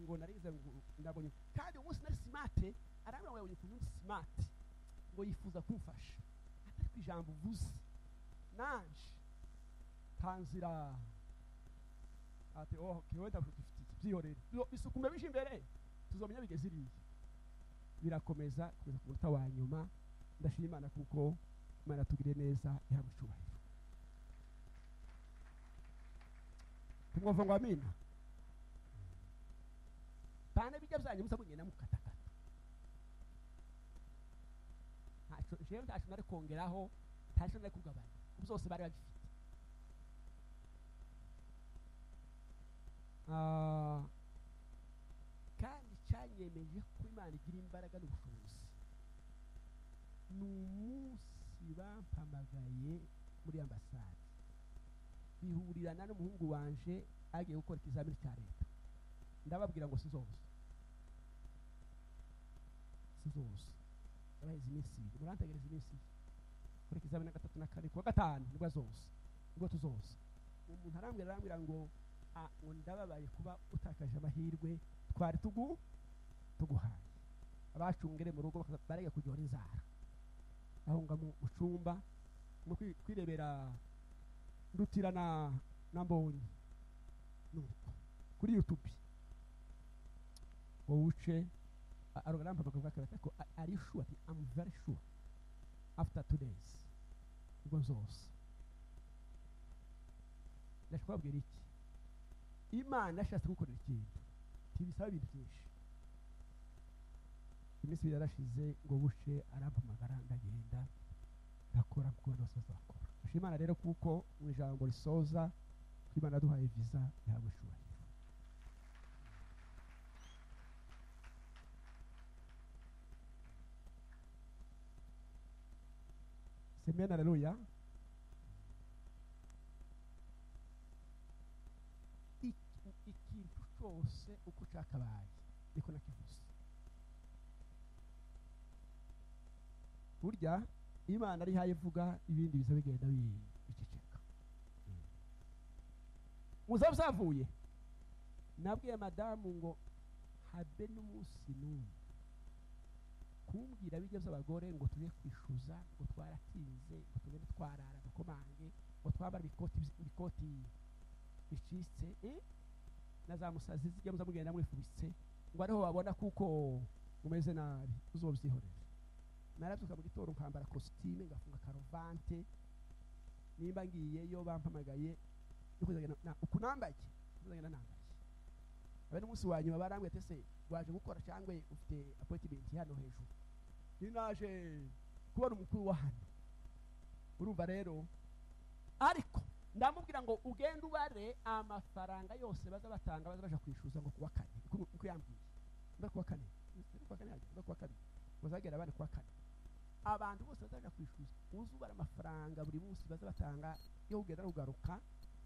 ngo narize ngo ndabonye kandi umunsi nari simate arambwira ngo yabonye ukuntu ndi smart ngo yifuza kumfasha atari ku ijambo uvuze nanje tanzira ati oh kiwenda dufite ibyihorere bisukume bije imbere tuzomenya bigeze iriya birakomeza kugeza ku munota wa nyuma ndashima imana kuko imana tugire neza ihabwa icyubahiro tumwumva ngo amina pane bijya byanyu musa mugenda mukatakata ntacyo jewe ntacyo nari kongeraho ntacyo nari kugabanya kuko byose bari babifite Ah, kandi cyanyemeje ko imana igira imbaraga n'ubushobozi ni umunsi bampamagaye muri ambasade bihurirana n'umuhungu wanje agiye gukora ikizamini cya leta ndababwira ngo sizoza sizoza yabahize iminsi ibiri murantegereza iminsi ibiri kora ikizamini gatatu na kane kuwa gatanu nibwo azoza nibwo tuzoza umuntu arambwira arambwira ngo "Ah, ngo ndababaye kuba utakaje amahirwe twari tugu tuguhaye abacungere mu rugo bakaza- barega kuryohera inzara ahunga mu mu cyumba mu kwi- kwirebera ndutira na na mbonyi nuko kuri youtube wowe uce a- aroga arampamagara bwa kabiri ko ari sure ati am very sure after two days ubwo nzose ndashobora kubabwira iki imana yashatse gukorera ikintu ntibisaba ibintu byinshi iminsi ibiri yarashize ngo buce arampamagara ndagenda ndakora kuko rwose azakora dushima imana rero kuko mu ijambo risoza ko imana yaduhaye viza ihabwa icyubahiro semena aleluya ikintu ikintu cyose uko cyakabaye niko nakivuze burya imana ari hayo ivuga ibindi biza bigenda bi- biceceka muzaba byavuye nabwiye madamu ngo habe n'umunsi n'umwe kumbwira bijya by'abagore ngo tujye kwishyuza ngo twaratinze ngo tugende twarara agakomange ngo twambara ibikoti ibikoti bicitse eh? na za musazi zijya muza mugenda mwifubitse ngo ariho babona kuko mumeze nabi uzobyihorera narabyuka mu gitondo nkambara kositime ngafunga karuvante nimba ngiyeyo bampamagaye yo kuzagenda na- uku nambaye kuzagenda nambaye abe n'umunsi wa nyuma barambwiye ati se waje gukora cyangwa ufite apoyitimenti hano hejuru ni naje kubona umukuru wa hano urumva rero ariko ndamubwira ngo ugende ubare amafaranga yose baza batanga baza baja kwishyuza ngo kuwa kane uko uko yambwiye niba kuwa kane niba kuwa kane niba kuwa kane bazagera bane kuwa kane abantu bose bazaja kwishyuza uzi ubara amafaranga buri munsi baza batanga yo kugenda rugaruka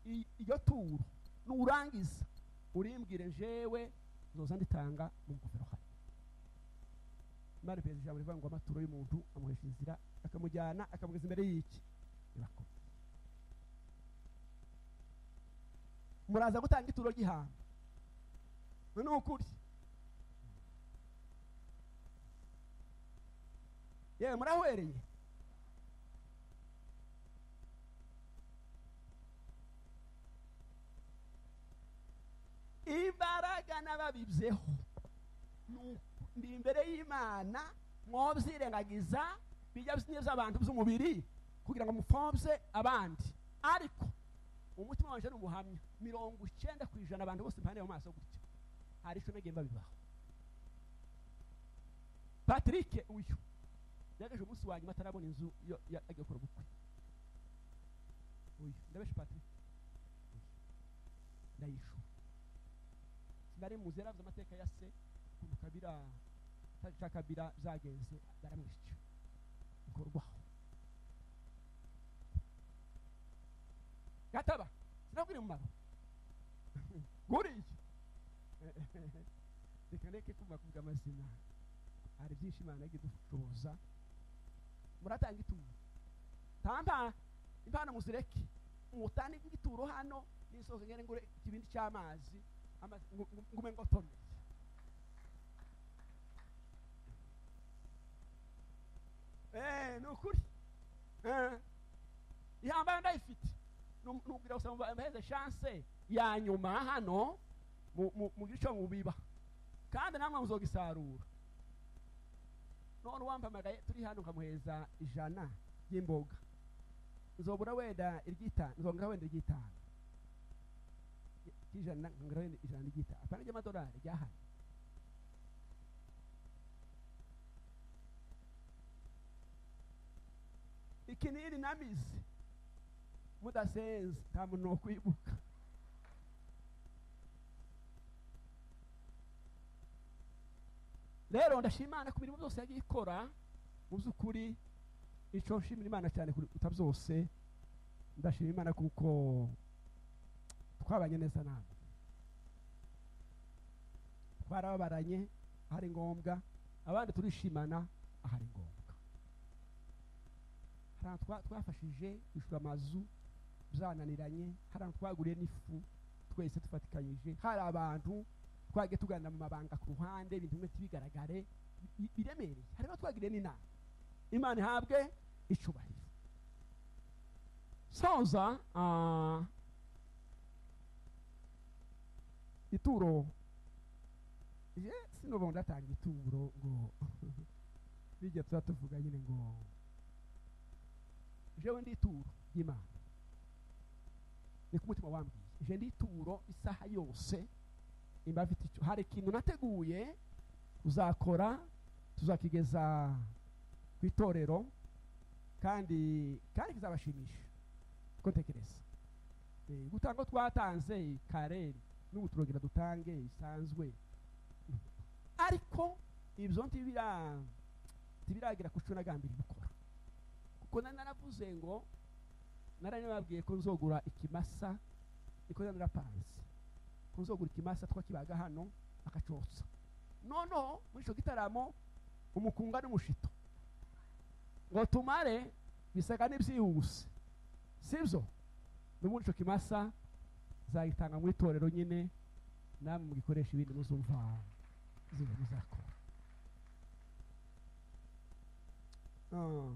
I- iyo turu nurangiza urimbwire jewe nzoza nditanga mu ngofero hano imana ipereza ijambo rivuga ngo amaturo y'umuntu amuhesha inzira akamujyana akamugeza imbere y'iki irakomeye muraza gutanga ituro ry'ihamba ni ukuri yewe murahwereye imbaraga n'ababibyeho ni uku- ndi imbere y'imana mwobyirengagiza bijya by'abantu by'umubiri kugira ngo mupfobye abandi ariko umutima wanje ni umuhamya mirongo icyenda ku ijana abantu bose mpande mu maso gutya hari icyo nagiye mbabibaho patrick uyu yagaje umunsi wa nyuma atarabona inzu yo ya- agiye gukora ubukwe uyu ndabeshe patrick uyu ndayishura sinari muzi yaravuze amateka ya se ukuntu kabira cya kabira byagenze baramwishyura bikorwaho gataba sinabwira umumaro guriya reka reke kumva kuvuga amazina hari byinshi imana yagiye idushoboza muratanga ituro tampa impano muzireke mutange igituro hano n'isoko ngene ngure ikibindi cy'amazi amazi- ngu- ngu- ngume ngotomeye Eh, ni ukuri Eh, ihambaye ndayifite nubwira gusa ngo mbaheze chance ya nyuma hano mu- mu- mu gico mubiba kandi namwe muzogisarura none uwampamagaye turi hano nkamuheza ijana ry'imboga nzobura wenda iry'itanu nzongera wenda iry'itanu ry'ijana nkongera wenda ijana ry'itanu apana ry'amadolari ryahari ikinini namize mudasenze nta muntu wo kwibuka rero ndashima imana ku mirimo byose yagiye ikora mu by'ukuri icyo nshimira imana cyane kuruta byose ndashima imana kuko twabanye neza namwe twarababaranye ahari ngombwa abandi turishimana ahari ngombwa hari ahantu twa- twafashije kwishyura amazu byananiranye hari ahantu twaguriye n'ifu twese tufatikanyije hari abantu twagiye tuganira mu mabanga ku ruhande ibintu bimwe ntibigaragare bi- biremereye hari abo twagiriye n'inama imana ihabwe icubahiro soza ah, ituro je sinubu ndatanga ituro ngo bijya tuba tuvuga nyine ngo jewe ndi ituro ry'imana ni ku mutima wambwiye je ndi ituro isaha yose nimba afite icyo hari ikintu nateguye uzakora tuzakigeza ku itorero kandi kandi kizabashimisha ko ntekereza Eh, gutanga ko twatanze kareri n'ubu turongera dutange bisanzwe ariko ibyo ntibira ntibiragira ku cyo nagambiriye gukora kuko nari naravuze ngo naranababwiye ko nzogura ikimasa niko narapanze kuzogura ikimasa twakibaga hano akacotsa noneho muri icyo gitaramo umukunga n'umushito ngo tumare bisaga n'ibyihuse sibyo n'ubundi icyo kimasa zayitanga mu itorero nyine namwe mugikoresha ibindi muzumva ziba muzakora Ah.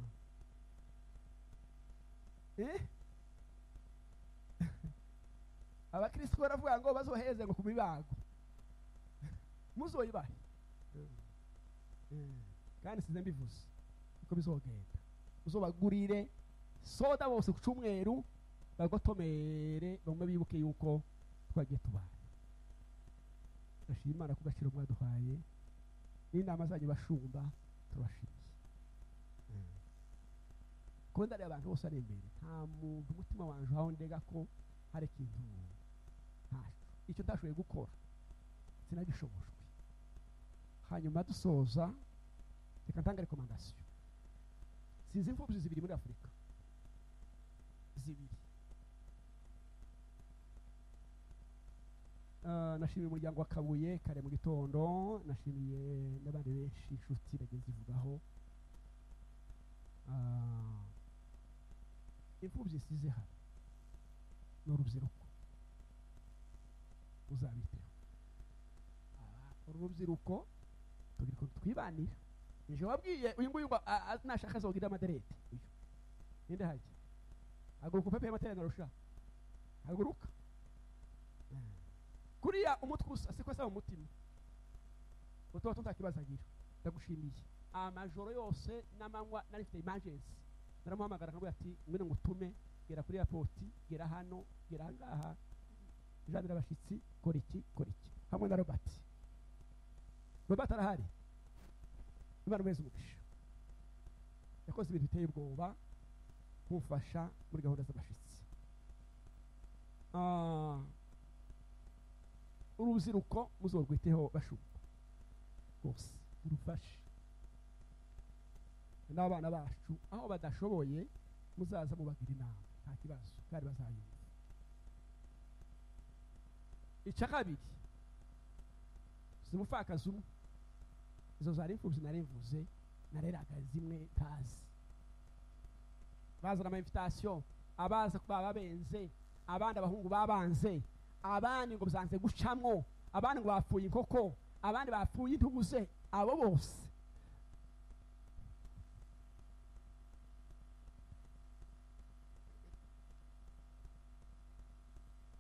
eh abakristo baravuga ngo bazoheze ngo ku mibago muzoyibahe Eh, kandi size mbivuze uko bizogenda uzobagurire soda bose ku cyumweru bagotomere bamwe bibuke yuko twagiye tubana ndashima imana ku gaciro mwaduhaye n'inama zanyu bashumba turabashimiye Eh. kuba ndareba abantu bose ari imbere nta muntu umutima wanje aho ndega ko hari ikintu ntacyo icyo ntashoboye gukora sinagishobojwe hanyuma dusoza reka ntange rekomandasiyo sinzi imfubyi zibiri muri afurika zibiri Ah, nashimiye umuryango wa kabuye kare mu gitondo nashimiye n'abandi benshi inshuti bagiye zivugaho Ah, imfubyi size hano ni urubyiruko uzabiteho Aba- uru rubyiruko turi ko twibanira ejo wabwiye uyu nguyu ngo a- a- nashaka azogira amaderete uyu ninde hajya haguruka upepe y'amatara narusha haguruka Eh. kuriya umutwe usa siko asaba umutima utuba tutakibazo agira ndagushimiye amajoro yose n'amanywa nari mfite imajensi naramuhamagara nkamubwira ati ngwino ngutume gera kuri airport gera hano gera ahangaha janira abashyitsi kora iki kora iki hamwe na robert robert arahari imana umeze umugisha yakoze ibintu biteye ubwoba kumfasha muri gahunda z'abashyitsi Ah, urubyiruko muzorwiteho bashumba rwose murufashe n'abana bacu aho badashoboye muzaza mubagira inama nta kibazo kandi bazayumva icya kabiri zimupfakaza umwe izo zari imfubyi narimvuze nareraga zimwe ntazi bazana amainvitasiyo abaza kuba babenze abandi abahungu babanze abandi ngo byanze gucamwo abandi ngo bapfuye inkoko abandi bapfuye intuguze abo bose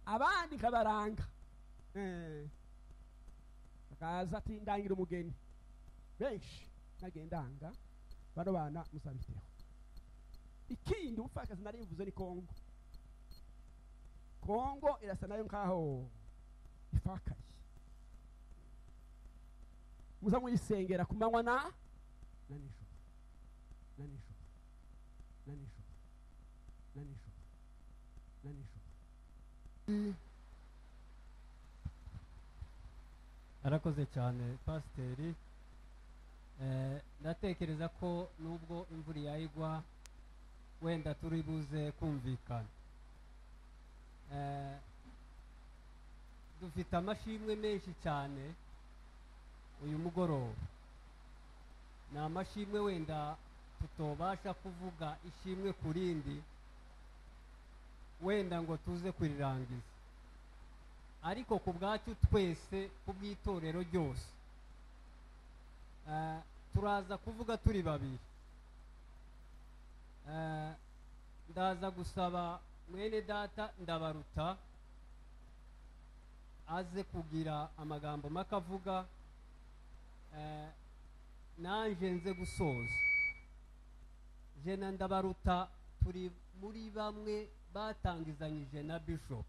abandi nkabaranga Eh. akaza ati ndangira umugeni benshi nagiye ndanga bano bana musabiteho ikindi ubupfakazi nari mvuze ni kongo kongo irasa nayo nkaho ifakaye muza muyisengera ku manywa na na nijoro na nijoro na nijoro na nijoro na nijoro arakoze cyane pasiteri Eh, ndatekereza ko nubwo imvura yayigwa wenda turi buze kumvikana Eh, dufite amashimwe menshi cyane uyu mugoroba ni amashimwe wenda tutobasha kuvuga ishimwe ku rindi wenda ngo tuze kurirangiza ariko ku bwacu twese ku bw'itorero ryose Eh, turaza kuvuga turi babiri Eh, ndaza gusaba mwene data ndabaruta aze kugira amagambo make avuga Eh, nanjye nze gusoza jena ndabaruta turi muri bamwe batangizanyije na bishop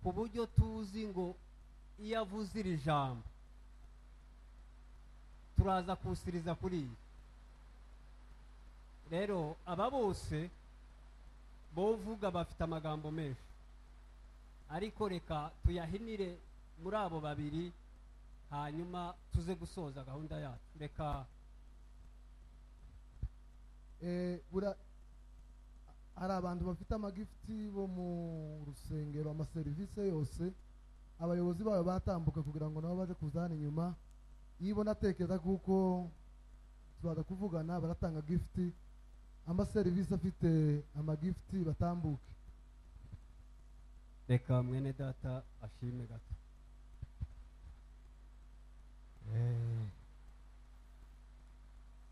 ku buryo tuzi ngo iyo avuze iri jambo turaza kusiriza kuri iyi rero aba bose bovuga bafite amagambo menshi ariko reka tuyahinire muri abo babiri hanyuma tuze gusoza gahunda yacu reka Eh, bura- hari abantu bafite amagifuti bo mu rusengero amaserivisi yose abayobozi bayo batambuka kugira ngo nabo baje kuza hano inyuma iyo ubona atekereza kuko turaza kuvugana baratanga gifuti amaserivisi afite amagifuti batambuke reka mwene data ashime gato Eh.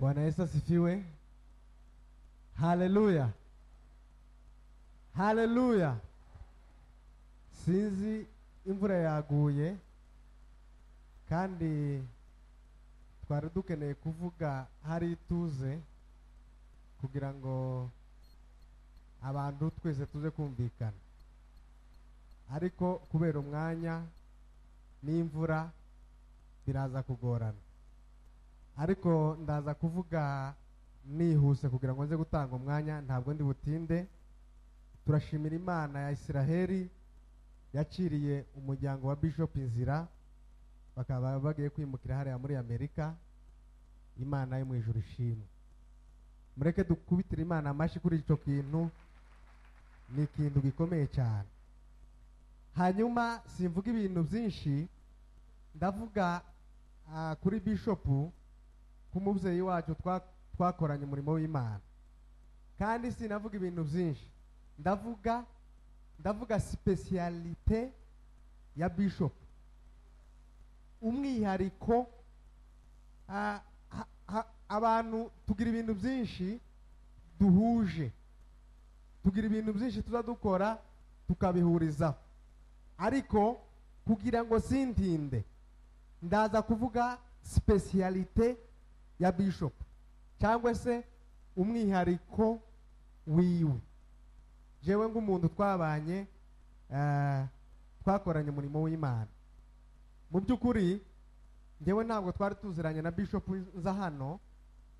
Bwana Yesu asifiwe. Haleluya. Haleluya. Sinzi imvura yaguye kandi twari dukeneye kuvuga hari ituze kugira ngo abantu twese tuze kumvikana ariko kubera umwanya n'imvura biraza kugorana ariko ndaza kuvuga nihuse kugira ngo nze gutanga umwanya ntabwo ndi butinde turashimira imana ya isiraheli yaciriye umuryango wa bishop inzira bakaba bagiye kwimukira hariya muri amerika imana yo mu ijuru ishimwe mureke dukubitire imana amashyi kuri icyo kintu ni ikintu gikomeye cyane hanyuma simvuga ibintu byinshi ndavuga ah, kuri bishopu k'umubyeyi wacu twa- twakoranye umurimo w'imana kandi sinavuga ibintu byinshi ndavuga ndavuga sipesiyalite ya bishopu umwihariko ah, ha- ha- abantu tugira ibintu byinshi duhuje tugira ibintu byinshi tuza dukora tukabihurizaho ariko kugira ngo sintinde ndaza kuvuga sipesiyalite ya bishop cyangwa se umwihariko wiwe jewe nk'umuntu twabanye eh, twakoranye umurimo w'imana mu by'ukuri njyewe ntabwo twari tuziranye na bishop nza hano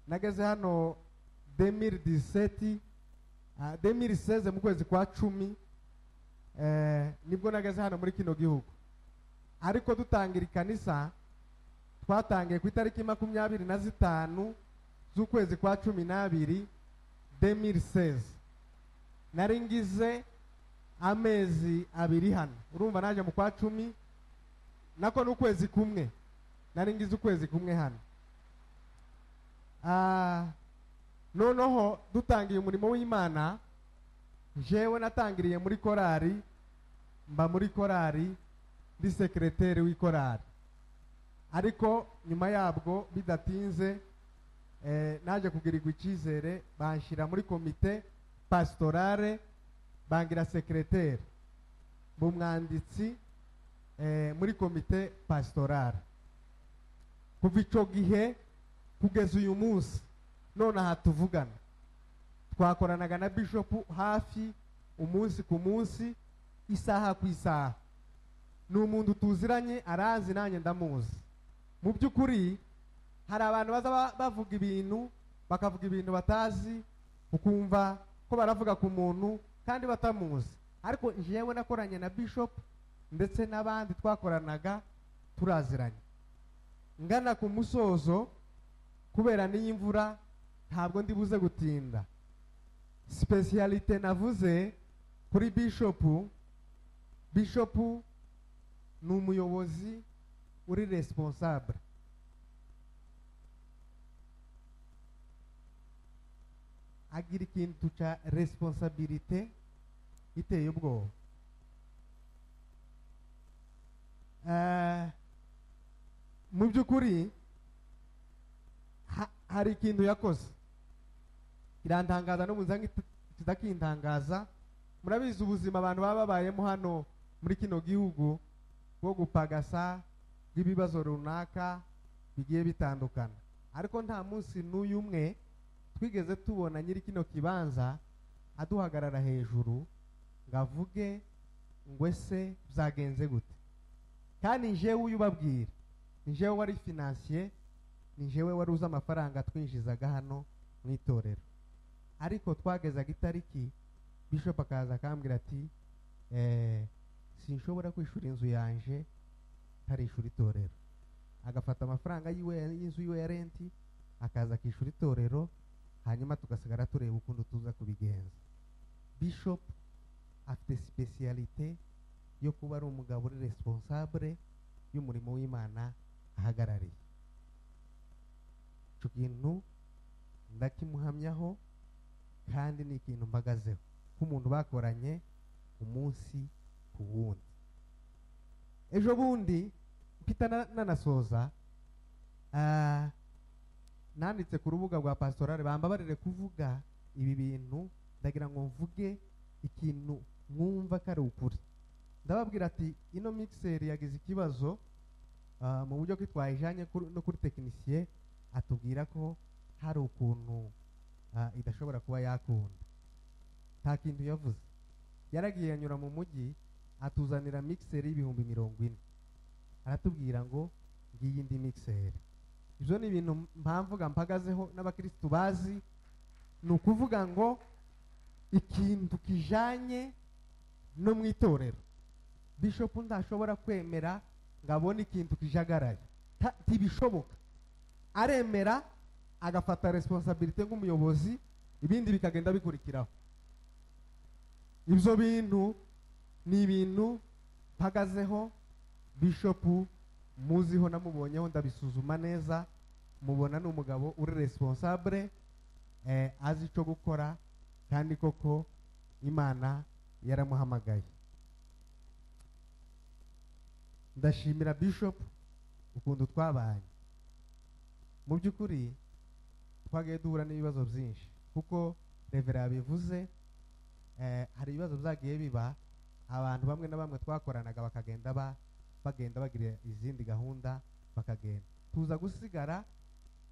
nageze hano 2017 ah, 2016 mu kwezi kwa cumi eh, nibwo nageze hano muri kino gihugu ariko dutangira ikanisa twatangiye ku itariki makumyabiri na zitanu z'ukwezi kwa cumi n'abiri demirisezi nari ngize amezi abiri hano urumva naje mu kwa cumi nako n'ukwezi kumwe nari ngize ukwezi kumwe hano Ah, noneho dutangiye umurimo w'imana jewe natangiriye muri korari mba muri korari ndi sekereteri w'ikorari ariko nyuma yabwo bidatinze eh, naje kugirirwa icyizere banshyira muri komite pasitorale bangira sekereteri mu mwanditsi eh, muri komite pasitorale kuva icyo gihe kugeza uyu munsi none aha tuvugana twakoranaga na bishopu hafi umunsi ku munsi isaha ku isaha ni umuntu tuziranye arazi nanjye ndamuzi mu by'ukuri hari abantu baza ba- bavuga ibintu bakavuga ibintu batazi ukumva ko baravuga ku muntu kandi batamuzi ariko njyewe nakoranye na bishopu ndetse n'abandi twakoranaga turaziranye ngana ku musozo kubera n'iyi mvura ntabwo ndi buze gutinda sipesiyalite navuze kuri bishopu bishopu ni umuyobozi uri responsable agira ikintu cya responsabilite iteye ubwoba Eh, mu by'ukuri ha- hari ikintu yakoze irantangaza no muzange kidakintangaza murabizi ubuzima abantu baba babayemo hano muri kino gihugu bwo gupagasa bw'ibibazo runaka bigiye bitandukana ariko nta munsi n'uyu umwe twigeze tubona nyiri kino kibanza aduhagarara hejuru ngo avuge ngo ese byagenze gute kandi njyewe uyu ubabwira ni njyewe wari finansiye ni njyewe wari uzi amafaranga twinjizaga hano mu itorero ariko twagezaga itariki bishop akaza akambwira ati eh, sinshobora kwishura inzu yanje ntarishura itorero agafata amafaranga yiwe y'inzu yiwe ya renti akaza akishyura itorero hanyuma tugasigara tureba ukuntu tuza kubigenza bishop afite sipesiyalite yo kuba ari umugabo uri responsable y'umurimo w'imana ahagarariye icyo kintu ndakimuhamyaho kandi ni ikintu mbagazeho nk'umuntu bakoranye umunsi ku wundi ejo bundi mpita na- nanasoza ah, nanditse ku rubuga rwa pasitorale bambabarire kuvuga ibi bintu ndagira ngo mvuge ikintu mwumva ko ari ukuri ndababwira ati ino mixeri yagize ikibazo ah, mu buryo ko twayijyanye kuri- no kuri tekinisiye atubwira ko hari ukuntu ah, idashobora kuba yakunda nta kintu yavuze yaragiye yanyura mu mujyi atuzanira mixeri y'ibihumbi mirongo ine aratubwira ngo ngiyi indi mixeri ibyo ni ibintu mpamvuga mpagazeho n'abakirisitu bazi ni ukuvuga ngo ikintu kijanye no mu itorero bishopu ntashobora kwemera ngo abone ikintu kijagaraye Ta- ntibishoboka aremera agafata responsabilite nk'umuyobozi ibindi bikagenda bikurikiraho ibyo bintu ni ibintu mpagazeho bishopu muziho namubonyeho ndabisuzuma neza mubona ni umugabo uri responsable eh, azi icyo gukora kandi koko imana yaramuhamagaye ndashimira bishop ukuntu twabanye mu by'ukuri twagiye duhura n'ibibazo byinshi kuko revera yabivuze eh, hari ibibazo byagiye biba abantu bamwe na bamwe twakoranaga bakagenda ba bagenda bagira izindi gahunda bakagenda tuza gusigara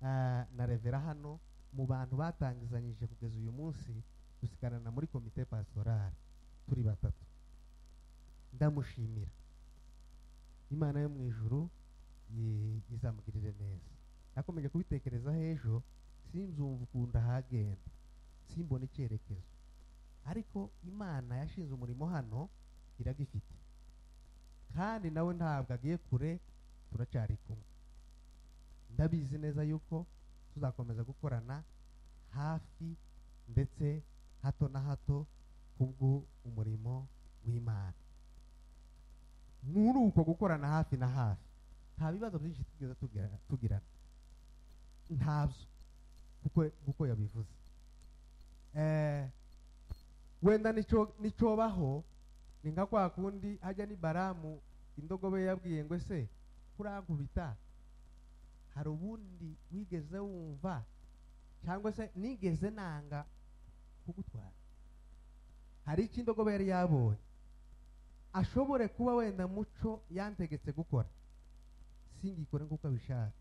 eh, na revera hano mu bantu batangizanyije kugeza uyu munsi dusigarana muri komite pasitorale turi batatu ndamushimira imana yo mu ijuru i- izamugirire neza nakomeje kubitekerezaho ejo sinzumva ukuntu ahagenda simbona icyerekezo ariko imana yashinze umurimo hano iragifite kandi nawe ntabwo agiye kure turacyari kumwe ndabizi neza yuko tuzakomeza gukorana hafi ndetse hato na hato kubwo umurimo w'imana muri uko gukorana hafi na hafi nta bibazo byinshi tugeze tugira- tugirana ntabyo kuko kuko yabivuze Eh, wenda nicyo- nicyobaho ni nka kwa kundi hajya ni baramu indogobe yabwiye ngo ese kurankubita hari ubundi wigeze wumva cyangwa se nigeze nanga kugutwara hari icyo indogobe yari yabonye ashobore kuba wenda muco yantegetse gukora singikore nk'uko abishaka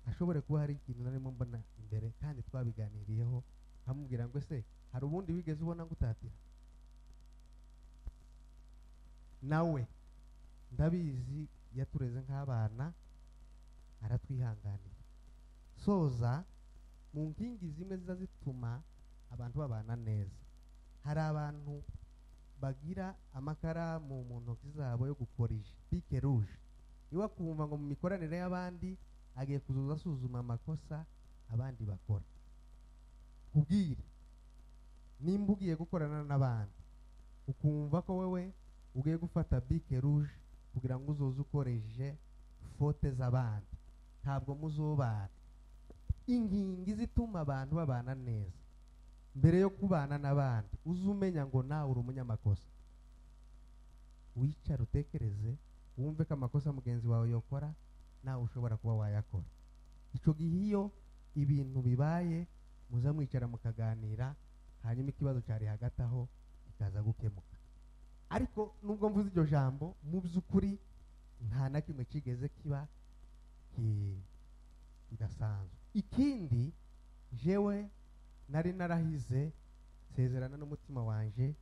ashobore kuba hari ikintu narimo mbona imbere kandi twabiganiriyeho nkamubwira ngo ese hari ubundi wigeze ubona ngo utatira nawe ndabizi yatureze nk'abana aratwihanganira soza mu nkingi zimwe ziza zituma abantu babana neza hari abantu bagira amakaramu mu ntoki zabo yo gukoresha pike ruje niba kumva ngo mu mikoranire y'abandi agiye kuzuza asuzuma amakosa abandi bakora kubwira nimba ugiye gukorana n'abandi ukumva ko wowe ugiye gufata bike ruje kugira ngo uzoze ukoreshe fote z'abandi ntabwo muzobana inkingi zituma abantu babana neza mbere yo kubana n'abandi uze umenya ngo nawe uri umunyamakosa wicara utekereze wumve ko amakosa mugenzi wawe yakora nawe ushobora kuba wayakora icyo gihe iyo ibintu bibaye muza mwicara mukaganira hanyuma ikibazo cyari hagati aho kikaza gukemuka ariko nubwo mvuze iryo jambo mu by'ukuri nta na kimwe kigeze kiba kidasanzwe ikindi jewe nari narahize nsezerana n'umutima wanjye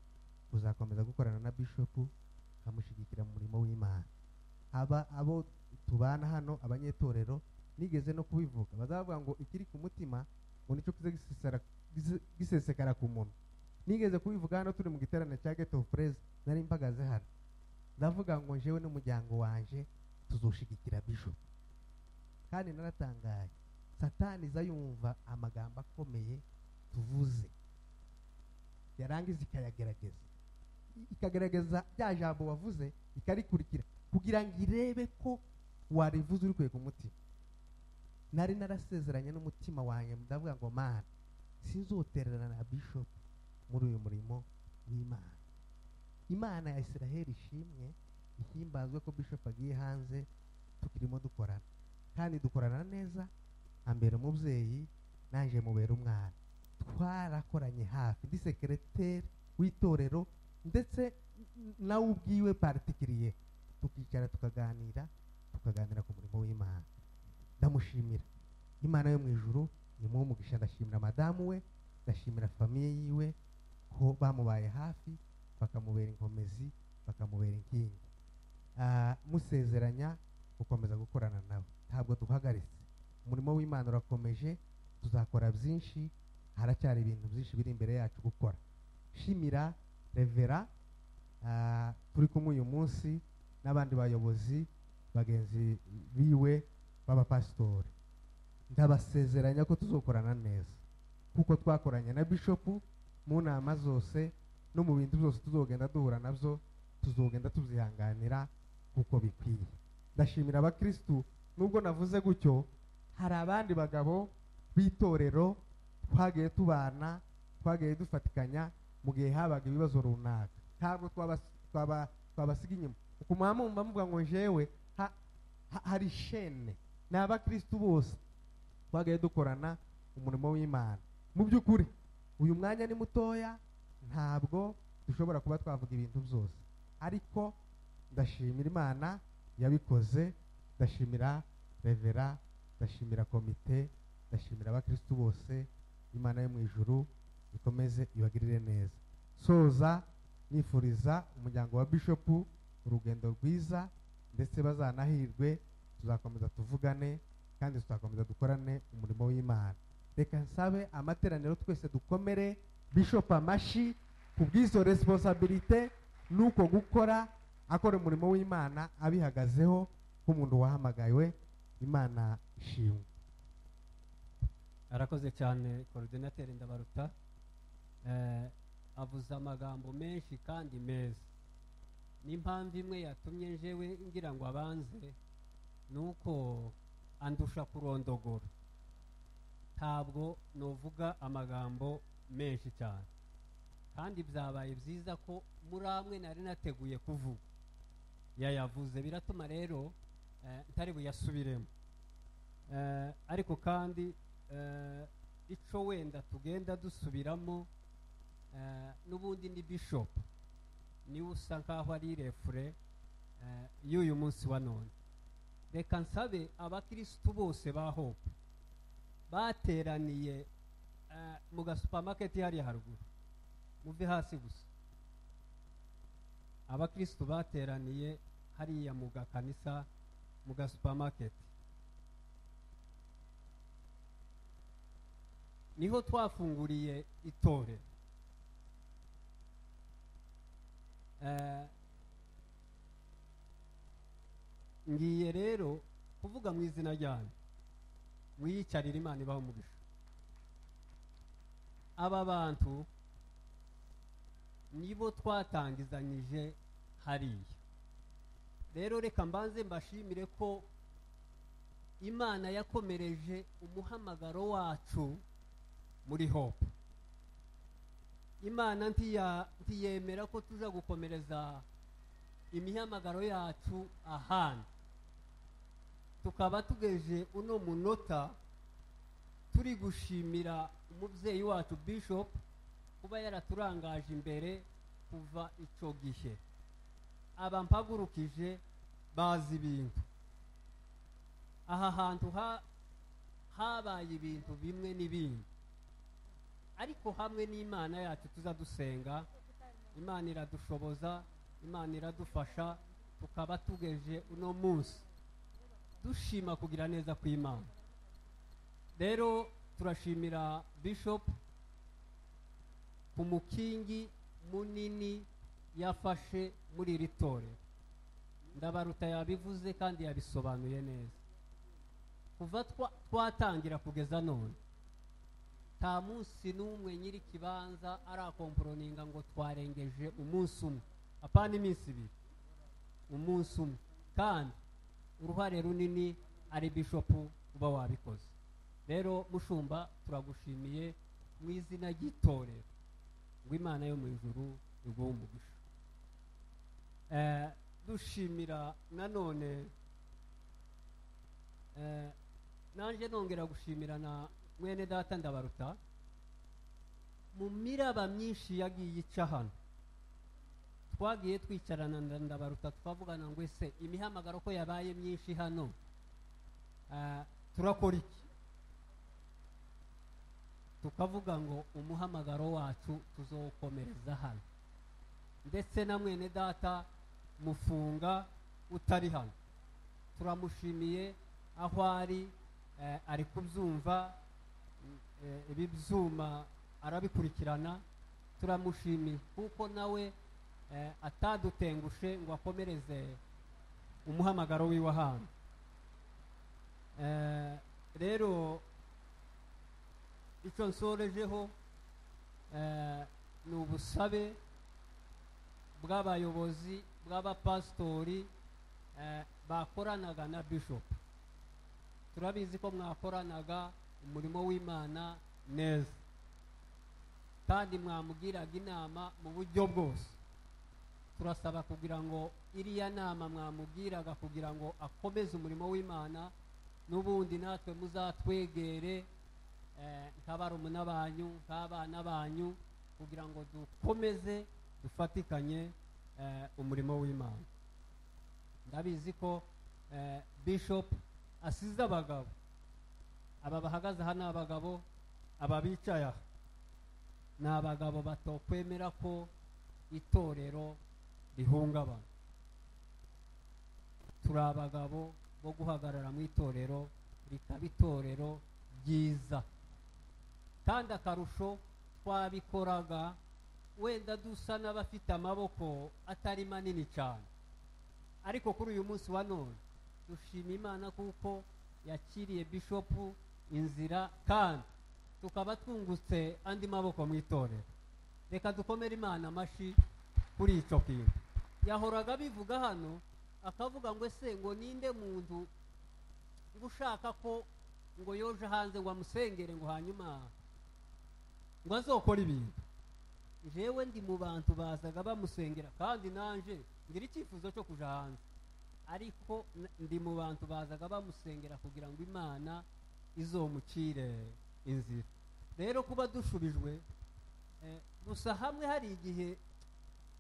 uzakomeza gukorana na bishopu ukamushyigikira mu murimo w'imana aba abo tubana hano abanyetorero nigeze no kubivuga bazavuga ngo ikiri ku mutima ngo nicyo kize gisesekara ku muntu nigeze kubivuga hano turi mu giterane cya geto purezi nari mpagaze hano ndavuga ngo njyewe n'umuryango wanjye tuzushigikira bishopu kandi naratangaye satani iza yumva amagambo akomeye tuvuze yarangiza ikayagerageza ikagerageza rya jambo wavuze ikarikurikira kugira ngo irebe ko warivuze uri ku mutima nari narasezeranye n'umutima wanjye ndavuga ngo mana sinzotererana na bishopu muri uyu murimo w'imana imana ya israheli ishimwe ihimbazwe ko bishopu agiye hanze tukirimo dukorana kandi dukorana neza ambera umubyeyi naje mubera umwana twarakoranye hafi ndi sekereteri w'itorero ndetse nawe ubwiwe partikiriye tukicara tukaganira tukaganira ku murimo w'imana ndamushimira imana yo mu ijoro ni mu mugisha ndashimira madamu we ndashimira famiye yiwe ko bamubaye hafi bakamubera inkomezi bakamubera inkingi musezeranya gukomeza gukorana nawe ntabwo duhagaritse umurimo w'imana urakomeje tuzakora byinshi haracyari ibintu byinshi biri imbere yacu gukora shimira revera turi kumwe uyu munsi n'abandi bayobozi bagenzi biwe b'abapasitori ndabasezeranya ko tuzokorana neza kuko twakoranye na bishopu mu nama zose no mu bintu byose tuzogenda duhura nabyo tuzogenda tubyihanganira kuko bikwiye ndashimira abakirisitu nubwo navuze gutyo hari abandi bagabo b'itorero twagiye tubana twagiye dufatikanya mu gihe habaga ibibazo runaka ntabwo twabasiga inyuma ku mwamumva mvuga ngo njewe hari shene ni abakirisitu bose twagiye dukorana umurimo w'imana mu by'ukuri uyu mwanya ni mutoya ntabwo dushobora kuba twavuga ibintu byose ariko ndashimira imana yabikoze ndashimira revera ndashimira komite ndashimira abakirisitu bose imana yo mu ijuru ikomeze ibagirire neza soza nifuriza umuryango wa bishopu urugendo rwiza ndetse bazanahirwe tuzakomeza tuvugane kandi tuzakomeza dukorane umurimo w'imana reka nsabe amateraniro twese dukomere bishopu amashi ku bw'izo resiponsabirite n'uko gukora akora umurimo w'imana abihagazeho nk'umuntu wahamagawe imana ishimwe arakoze cyane korodinateri ndabaruta avuze amagambo menshi kandi meza n'impamvu imwe yatumye njewe ngira ngo abanze ni uko andusha kurondogora ntabwo nuvuga amagambo menshi cyane kandi byabaye byiza ko muri amwe nari nateguye kuvuga yayavuze biratuma rero ntari buyasubiremo ariko kandi icyo wenda tugenda dusubiramo n'ubundi ni bishopu niwe usa nk'aho ari refure eh, y'uyu munsi wa none reka nsabe abakirisitu bose ba hope bateraniye eh, mu gasupamaketi hariya haruguru muve hasi gusa abakirisitu bateraniye hariya mu gakanisa mu gasupamaketi niho twafunguriye itorero Eh, ngiye rero kuvuga mu izina ryanyu mwiyicarire imana ibaho umugisha aba bantu nibo twatangizanyije hariya rero reka mbanze mbashimire ko imana yakomereje umuhamagaro wacu muri hope imana ntiya- ntiyemera ko tuza gukomereza imihamagaro yacu ahandi tukaba tugeje uno munota turi gushimira umubyeyi wacu bishop kuba yaraturangaje imbere kuva icyo gihe abampagurukije bazi ibintu aha hantu ha- habaye ibintu bimwe n'ibindi ariko hamwe n'imana yacu tuza dusenga imana iradushoboza imana iradufasha tukaba tugeje uno munsi dushima kugira neza kw'imana rero turashimira bishop ku mukingi munini yafashe muri iri torero ndabaruta yabivuze kandi yabisobanuye neza kuva twa- twatangira kugeza none nta munsi n'umwe nyiri ikibanza arakomporoninga ngo twarengeje umunsi umwe apana iminsi ibiri umunsi umwe kandi uruhare runini ari bishopu uba wabikoze rero mushumba turagushimiye mu izina ry'itorero ngo imana yo mu ijuru iguhe umugisha Eh, dushimira nanone eh, nanjye nongera gushimira na mwene data ndabaruta mu miraba myinshi yagiye ica hano twagiye twicarana na ndabaruta twavugana ngo ese imihamagaro ko yabaye myinshi hano ah, turakora iki tukavuga ngo umuhamagaro wacu tuzawukomereza hano ndetse na mwene data mufunga utari hano turamushimiye aho ari eh, ari kubyumva mm, eh, ibi byuma arabikurikirana turamushimiye kuko nawe eh, atadutengushe ngo akomereze umuhamagaro wiwe ahantu Eh, rero icyo nsorejeho eh, ni ubusabe bw'abayobozi bw'abapasitori eh, bakoranaga na bishop turabizi ko mwakoranaga umurimo w'imana neza kandi mwamugiraga inama mu buryo bwose turasaba kugira ngo iriya nama mwamubwiraga kugira ngo akomeze umurimo w'imana n'ubundi natwe muzatwegere eh, nk'abarumuna banyu nk'abana banyu kugira ngo dukomeze dufatikanye eh, umurimo w'imana ndabizi ko eh, bishop asize abagabo aba bahagaze aha ni abagabo aba bicaye aha ni abagabo batokwemera ko itorero rihungabana turi abagabo bo guhagarara mu itorero rikaba itorero ryiza kandi akarusho twabikoraga wenda dusa n'abafite amaboko atari manini cyane ariko kuri uyu munsi wa none dushima imana kuko yakiriye bishopu inzira kandi tukaba twungutse andi maboko mu itorero reka dukomere imana amashyi kuri icyo kintu yahoraga abivuga hano akavuga ngo ese ngo ninde muntu uba ushaka ko ngo yoje hanze ngo amusengere ngo hanyuma ngo azokore ibintu jewe ndi mu bantu bazaga bamusengera kandi nanje ngira icyifuzo cyo kuja hanze ariko n- ndi mu bantu bazaga bamusengera kugira ngo imana izomucire inzira rero kuba dushubijwe eh, gusa hamwe hari igihe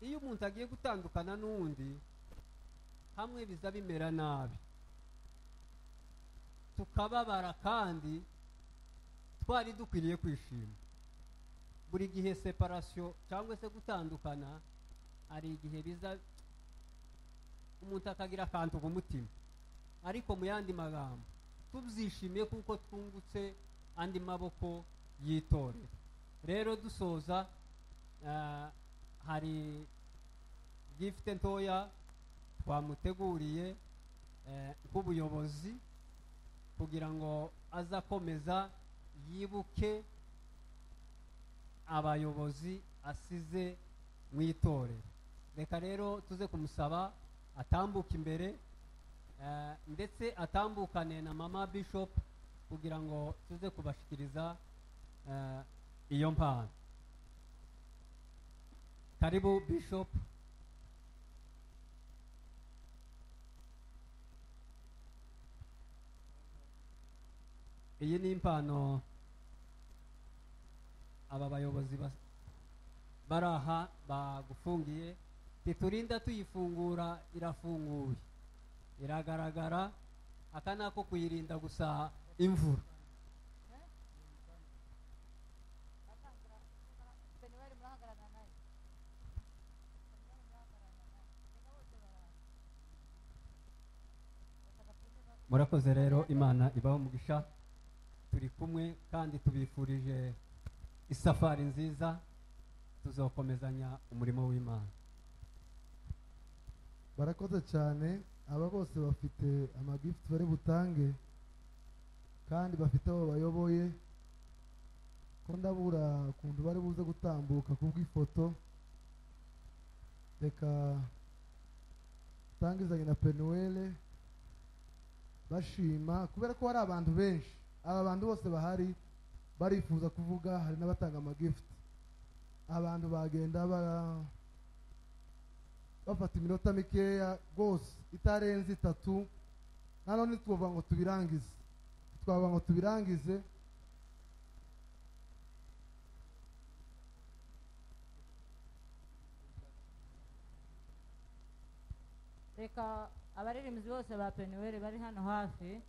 iyo umuntu agiye gutandukana n'undi hamwe biza bimera nabi tukababara kandi twari dukwiriye kwishima buri gihe separasiyo cyangwa se gutandukana hari igihe biza umuntu akagira akantu ku mutima ariko mu yandi magambo tubyishimiye kuko twungutse andi maboko yitorera rero dusoza hari gifite ntoya twamuteguriye nk'ubuyobozi kugira ngo azakomeza yibuke abayobozi asize mu itorero reka rero tuze kumusaba atambuka imbere ndetse atambukane na mama bishop kugira ngo tuze kubashyikiriza iyo mpano karibu bishop iyi ni impano aba bayobozi bari aha bagufungiye ntiturinda tuyifungura irafunguye iragaragara aka ni ako kuyirinda gusa imvura murakoze rero imana ibaho umugisha turi kumwe kandi tubifurije isafari nziza tuzakomezanya umurimo w'imana barakoze cyane aba bose bafite amagifuti bari butange kandi bafite abo bayoboye ko ndabura ukuntu bari buze gutambuka ku bw'ifoto reka utangizanye na penuwele bashima kubera ko hari abantu benshi aba bantu bose bahari barifuza kuvuga hari n'abatanga amagifuti abantu bagenda bafata iminota mikeya rwose itarenze itatu nanone twavuga ngo tubirangize twavuga ngo tubirangize reka abaririmbyi bose ba penuweli bari hano hafi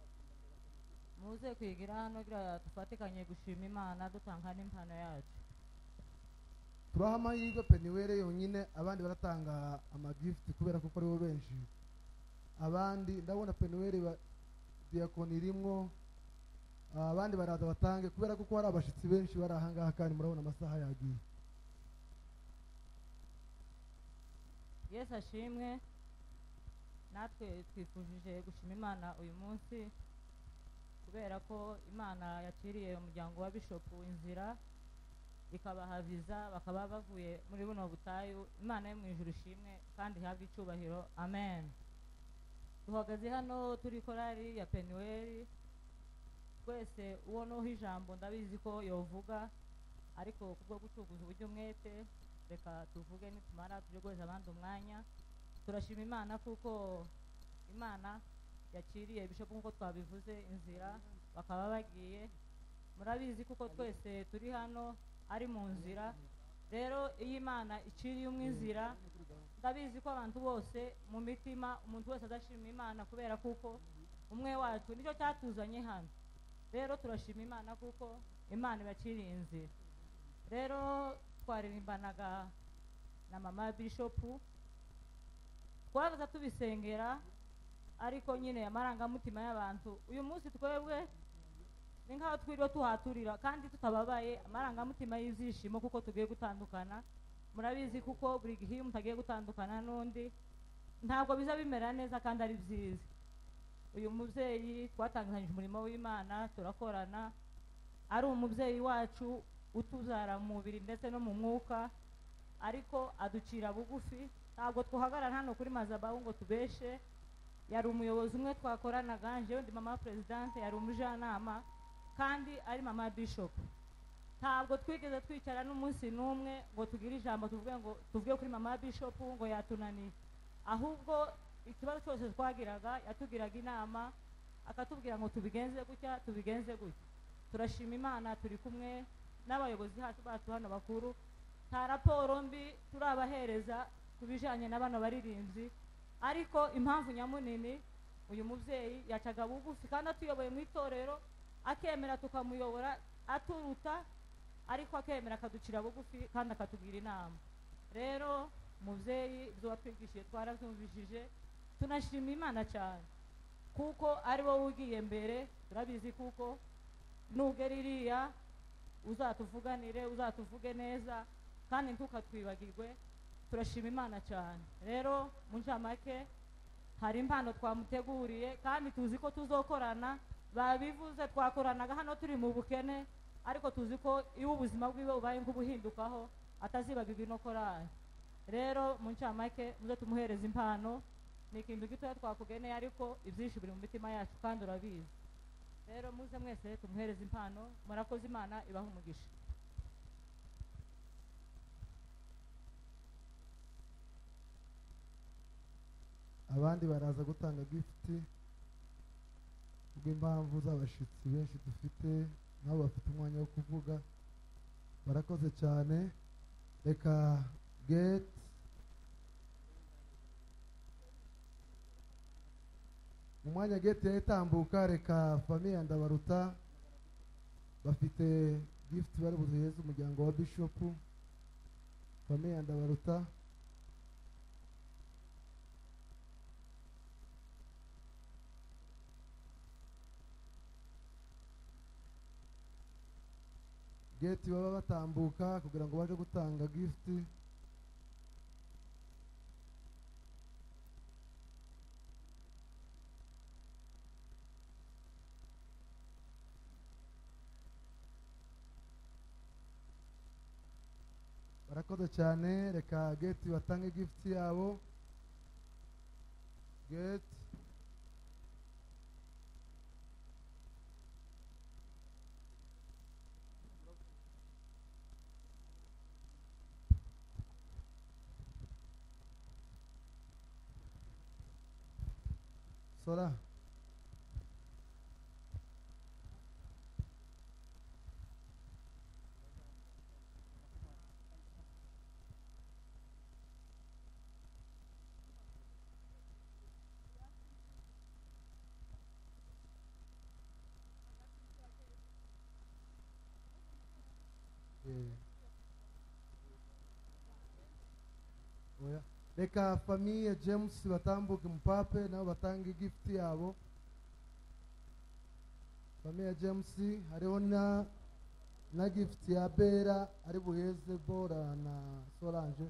muze kwigira hano kugira dufatikanye gushima imana dutanga n'impano yacu turaha amahirwe peniwere yonyine abandi baratanga amagifuti kubera ko ari bo benshi abandi ndabona peniwere diyakoni irimwo abandi baraza batange kubera ko hari abashyitsi benshi bari aha ngaha kandi murabona amasaha yagiye yesu ashimwe natwe twifujije gushima imana uyu munsi kubera ko imana yaciriye umuryango wa bishopu inzira ikabaha viza bakaba bavuye muri buno butayu imana yo mu ijuru ishimwe kandi ihabwe icyubahiro amen duhagaze hano turi korari ya penuweri twese uwo n'uho ijambo ndabizi ko yovuga ariko kubwo gucuguza uburyo umwete reka tuvuge nitumara tujye guheza abandi umwanya turashima imana kuko imana yakiriye bishopu nk'uko twabivuze inzira bakaba bagiye murabizi kuko twese turi hano ari mu nzira rero iyo imana iciriye umwe inzira ndabizi ko abantu bose mu mitima umuntu wese adashima imana kubera kuko umwe wacu nicyo cyatuzanye hano rero turashima imana kuko imana ibaciriye inzira rero twaririmbanaga na mama bishopu twabaza tubisengera ariko nyine amarangamutima y'abantu uyu munsi twebwe ni nk'aho twiriwe tuhaturira kandi tutababaye amarangamutima y'ibyishimo kuko tugiye gutandukana murabizi kuko buri gihe iyo umuntu agiye gutandukana n'undi ntabwo biza bimera neza kandi ari byiza uyu mubyeyi twatanganyije umurimo w'imana turakorana ari umubyeyi wacu utuzara mu mubiri ndetse no mu mwuka ariko aducira bugufi ntabwo twahagarara hano kuri mazabahu ngo tubeshe yari umuyobozi umwe twakoranaga njyewe ndi mama perezidante yari umujyanama kandi ari mama bishop ntabwo twigeze twicara n'umunsi n'umwe ngo tugire ijambo tuvuge ngo tuvuge kuri mama bishop ngo yatunaniye ahubwo ikibazo cyose twagiraga yatugiraga inama akatubwira ngo tubigenze gutya tubigenze gutya turashima imana turi kumwe n'abayobozi bacu hano bakuru nta raporo mbi turabahereza ku bijyanye n'abana baririmbyi ariko impamvu nyamunini uyu mubyeyi yacaga bugufi kandi atuyoboye mu itorero akemera tukamuyobora aturuta ariko akemera akaducira bugufi kandi akatubwira inama rero mubyeyi ibyo watwigishije twarabyumvishije tunashima imana cyane kuko ari wowe ugiye mbere turabizi kuko nubwo ririya uzatuvuganire uzatuvuge neza kandi ntukatwibagirwe turashima imana cyane rero mu ncamake hari impano twamuteguriye kandi tuzi ko tuzokorana babivuze twakoranaga hano turi mu bukene ariko tuzi ko iyo ubuzima bwiwe bubaye nk'ubuhindukaho atazibagirwa ino korari rero mu ncamake muze tumuhereza impano ni ikintu gitoya twakugeneye ariko ibyinshi biri mu mitima yacu kandi urabizi rero muze mwese tumuhereze impano murakoze imana ibaha umugisha abandi baraza gutanga gifuti kubw'impamvu z'abashyitsi benshi dufite nabo bafite umwanya wo kuvuga barakoze cyane reka geti mu mwanya geti itambuka reka famiye ndabaruta bafite gifuti bari buzihereze umuryango wa bishopu famiye ndabaruta geti baba batambuka kugira ngo baje gutanga gifuti barakoze cyane reka geti batange gifuti yabo geti sora oya reka famiye james batambuke mupape nabo batange igifuti yabo famiye james hariho na na gifuti ya bera ari buheze bora na sorange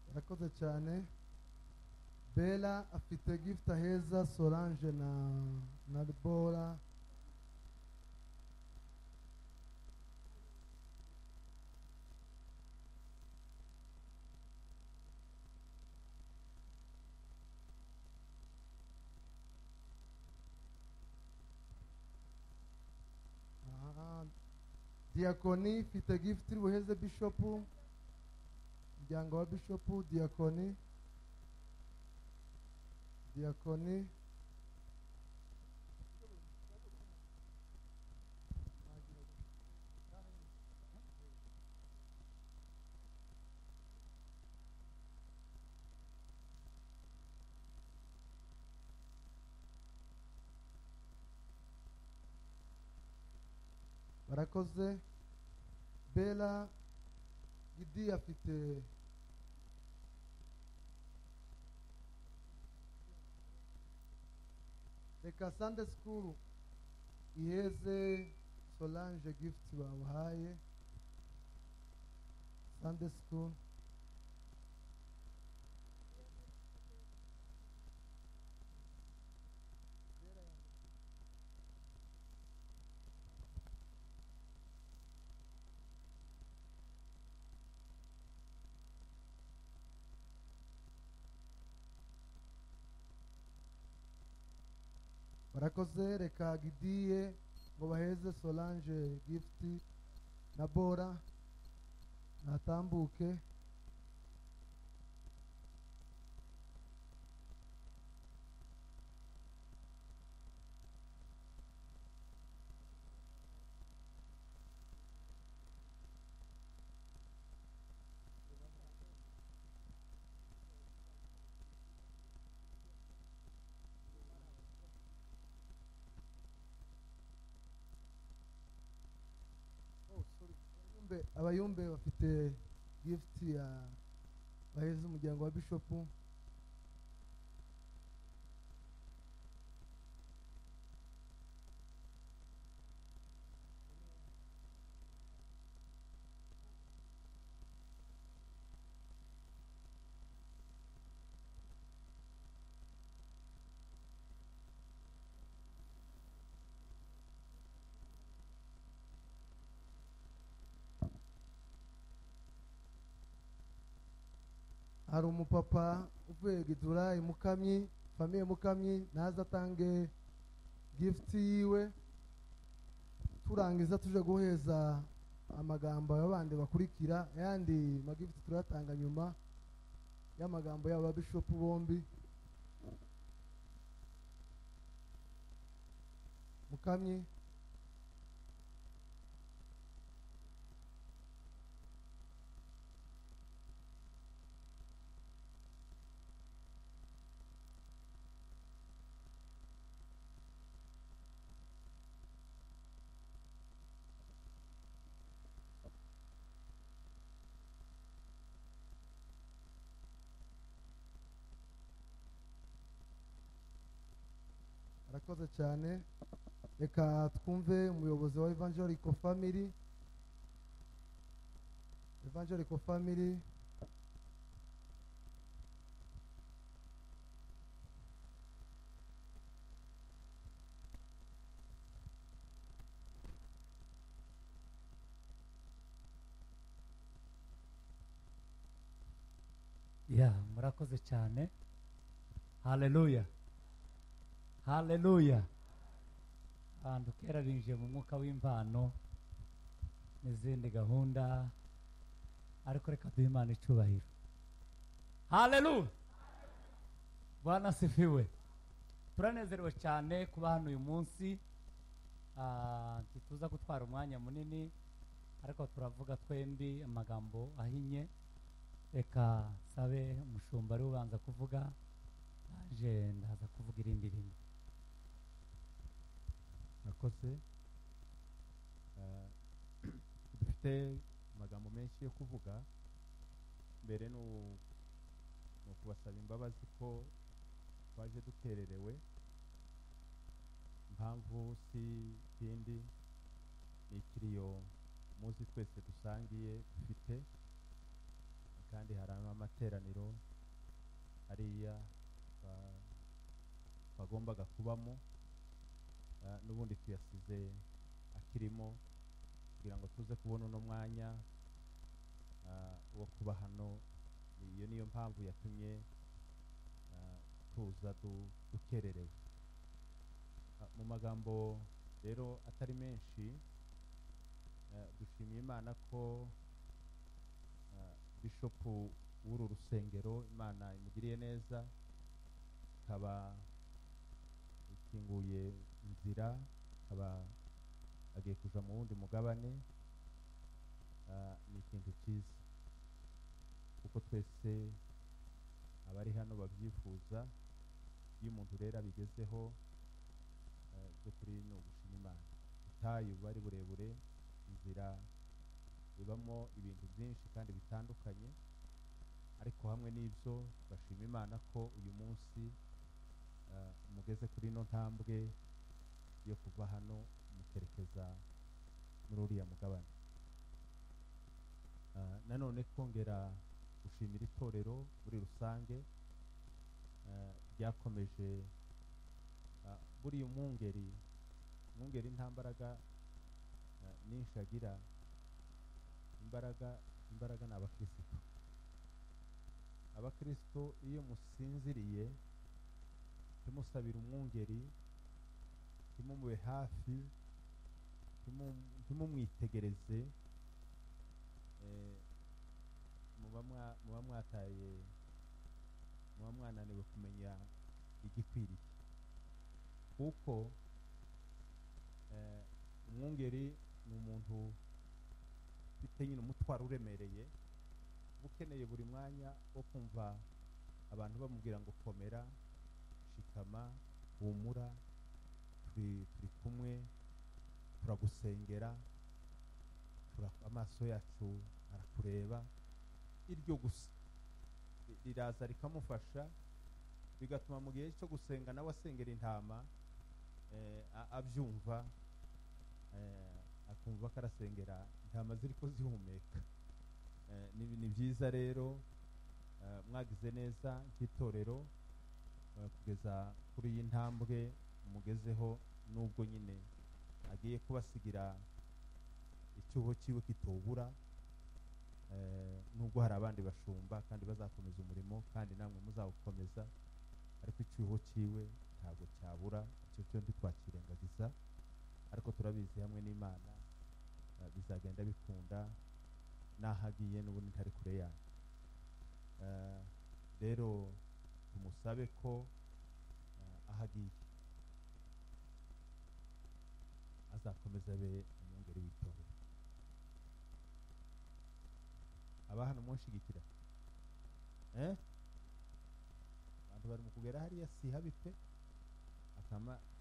arakoze cyane bela afite gift heza solange na na bora Aha. diakoni ifite gift iri buheze bishopu umuryango wa bishopu diyakoni diyakoni barakoze bela gidi afite reka sande sikuru iheze solange gifuti bamuhaye sande sikuru barakoze reka gidiye ngo baheze solange gifuti na bora natambuke Abayumbe- abayumbe bafite gifuti ya baheze umuryango wa bishopu hari umupapa uvuye gidura imukamyi famiye mukamyi naza atange gifuti yiwe turangiza tuje guheza amagambo aba bandi bakurikira ayandi magifuti turayatanga nyuma y'amagambo y'aba bishopu bombi mukamyi arakoze cyane reka twumve umuyobozi wa evangelico family evangelico family ya murakoze cyane haleluya haleluya ahantu kera binjiye mu mwuka w'imvano n'izindi gahunda ariko reka duhe imana icyubahiro haleluya bwana sifiwe turanezerewe cyane kuba hano uyu munsi Ah, ntituza gutwara umwanya munini ariko turavuga twembi amagambo ahinnye reka sabe umushumba ari ubanza kuvuga naje ndaza kuvuga irindi rimwe murakoze Eh, dufite amagambo menshi yo kuvuga mbere ni u- ni ukubasaba imbabazi ko twaje dukererewe impamvu si ikindi ni ikiriyo muzi twese dusangiye dufite kandi hari amateraniro hariya ba- bagombaga kubamo Ah, n'ubundi tuyasize akirimo kugira ngo tuze kubona uno mwanya ah, wo kuba hano iyo niyo mpamvu yatumye ah, tuza du- dukererewe Ah, mu magambo rero atari menshi ah, dushimiye imana ko ah, bishopu w'uru rusengero imana imugiriye neza ikaba ikinguye inzira akaba agiye kuja mu wundi mugabane ah, ni ikintu cyiza kuko twese abari hano babyifuza iyo umuntu rero abigezeho eh, by'ukuri ni ugushima imana ubutayu bari burebure inzira ibamo ibintu byinshi kandi bitandukanye ariko hamwe n'ibyo bashima imana ko uyu munsi eh, mugeze kuri ino ntambwe yo kuva hano mukerekeza muri uriya mugabane Eh, nanone kongera gushimira itorero muri rusange eh, ryakomeje eh, buriya umwungeri umwungeri nta mbaraga eh, nyinshi agira imbaraga imbaraga ni abakirisitu abakirisitu iyo musinziriye tumusabira umwungeri ntimumube hafi ntimumwitegereze muba mwataye muba mwananiwe kumenya igikwiriye kuko umwungeri ni umuntu ufite nyine umutwaro uremereye uba ukeneye buri mwanya wo kumva abantu bamubwira ngo komera shikama humura turi kumwe turagusengera amaso yacu arakureba iryo gusa riraza rikamufasha bigatuma mu gihe cyo gusenga nawe asengera intama abyumva akumva ko arasengera intama ziri ko zihumeka ni byiza rero mwagize neza nk'itorero kugeza kuri iyi ntambwe mugezeho n'ubwo nyine agiye kubasigira icyuho cyiwe kitubura nubwo hari abandi bashumba kandi bazakomeza umurimo kandi namwe muzawukomeza ariko icyuho cyiwe ntabwo cyabura icyo cyo ntitwakirengagiza ariko turabizi hamwe n'imana bizagenda bikunda n'aho agiye n'ubundi ntari kure yanyu rero tumusabe ko aho agiye azakomeza abe umwungeri w'itorero abahano munshyigikira abantu bari mu kugera hariya si habi pe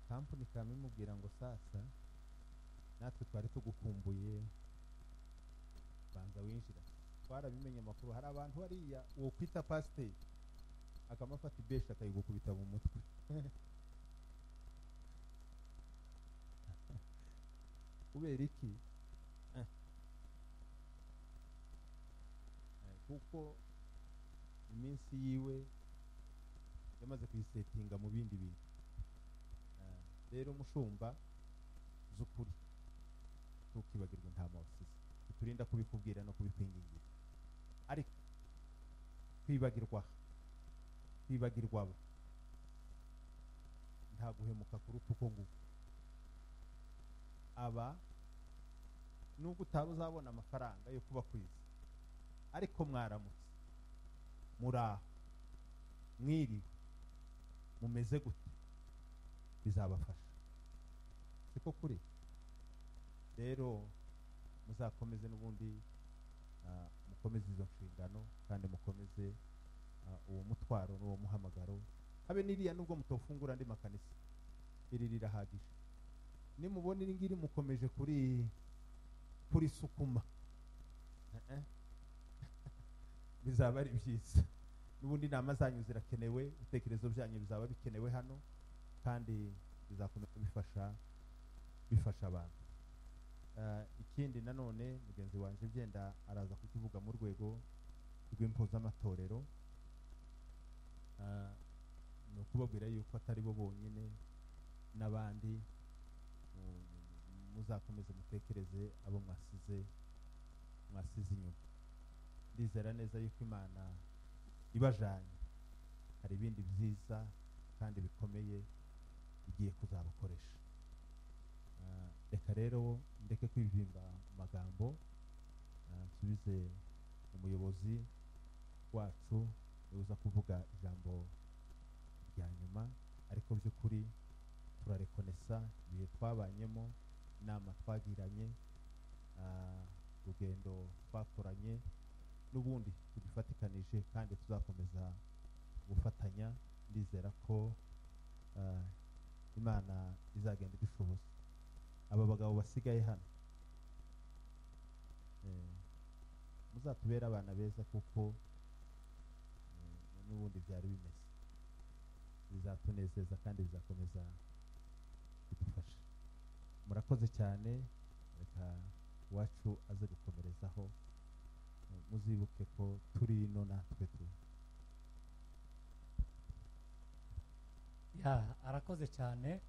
kampani kamimubwira ngo sasa natwe twari tugukumbuye banza winjira twarabimenye amakuru hari abantu hariya uwo kwita pasiteri akamufata ibesha akayigukubita mu mutwe kubera iki kuko iminsi yiwe yamaze kuyisetinga mu bindi bintu rero umushumba z'ukuri ntukibagirwe nta mawasize biturinda kubikubwira no kubikwingingira ariko kwibagirwa kwibagirwa abo nta guhemuka kuruta uko nguko aba nubwo utaba uzabona amafaranga yo kubakwiza ariko mwaramutse muraho mwiriwe mumeze gute bizabafasha siko kuri rero muzakomeze n'ubundi mukomeze izo nshingano kandi mukomeze uwo mutwaro n'uwo muhamagaro habe n'iriya nubwo mutofungura andi makanisa iri rirahagije nimubona iri ngiri mukomeje kuri kuri sukuma bizaba ari byiza n'ubundi inama zanyu zirakenewe ibitekerezo byanyu bizaba bikenewe hano kandi bizakomeza bifasha bifasha abantu ikindi nanone mugenzi wanjye byenda araza kukivuga mu rwego rw'impuzamatorero ni ukubabwira yuko atari bo bonyine n'abandi muzakomeze mutekereze abo mwasize mwasize inyuma ndizera neza yuko imana ibajanye hari ibindi byiza kandi bikomeye igiye kuzabakoresha reka rero ndeke kwivimba amagambo nsubize umuyobozi wacu uza kuvuga ijambo rya nyuma ariko by'ukuri turarekonesa ibihe twabanyemo inama twagiranye urugendo twakoranye n'ubundi tugifatikanije kandi tuzakomeza gufatanya ndizera ko imana izagenda idushoboza aba bagabo basigaye hano muzatubere abana beza kuko n'ubundi byari bimeze bizatunezeza kandi bizakomeza bidufasha murakoze cyane reka iwacu aze gukomerezaho muzibuke ko turi ino natwe turi arakoze cyane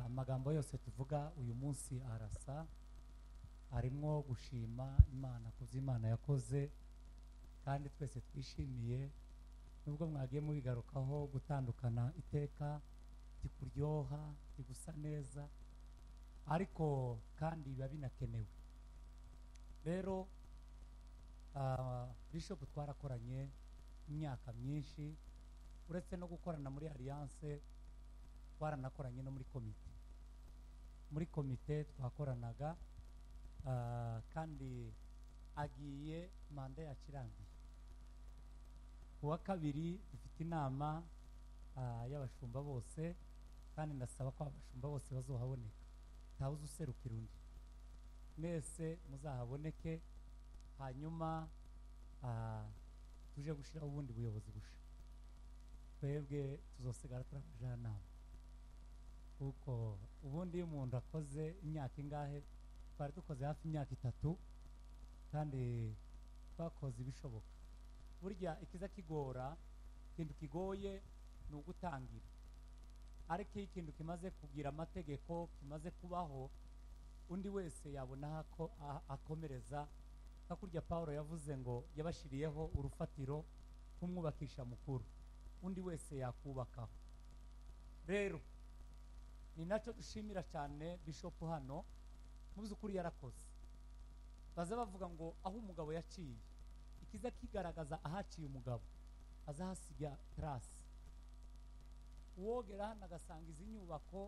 amagambo yose tuvuga uyu munsi arasa arimo gushima imana ku byo imana yakoze kandi twese twishimiye nubwo mwagiye mubigarukaho gutandukana iteka kikuryoha kigusa neza ariko kandi biba binakenewe rero bishop twarakoranye imyaka myinshi uretse no gukorana muri alliance twaranakoranye no muri komite muri komite twakoranaga kandi agiye manda yakirangiye ku wa kabiri dufite inama y'abashumba bose kandi ndasaba ko abashumba bose bazohaboneka ntawe uzi userukira undi mwese muzahaboneke hanyuma tuje gushyiraho ubundi buyobozi busha twebwe tuzosigara turi abajyanama kuko ubundi iyo umuntu akoze imyaka ingahe twari dukoze hafi imyaka itatu kandi twakoze ibishoboka burya ikiza kigora ikintu kigoye ni ugutangira ariko iyo ikintu kimaze kugira amategeko kimaze kubaho undi wese yabona aho akomereza nka kurya paul yavuze ngo yabashiriyeho urufatiro kumwubakisha mukuru undi wese yakubakaho rero ni nacyo dushimira cyane bishopu hano mu by'ukuri yarakoze baza bavuga ngo aho umugabo yaciye ikiza kigaragaza ahaciye umugabo azahasiga tarasi uwogera hano agasanga izi nyubako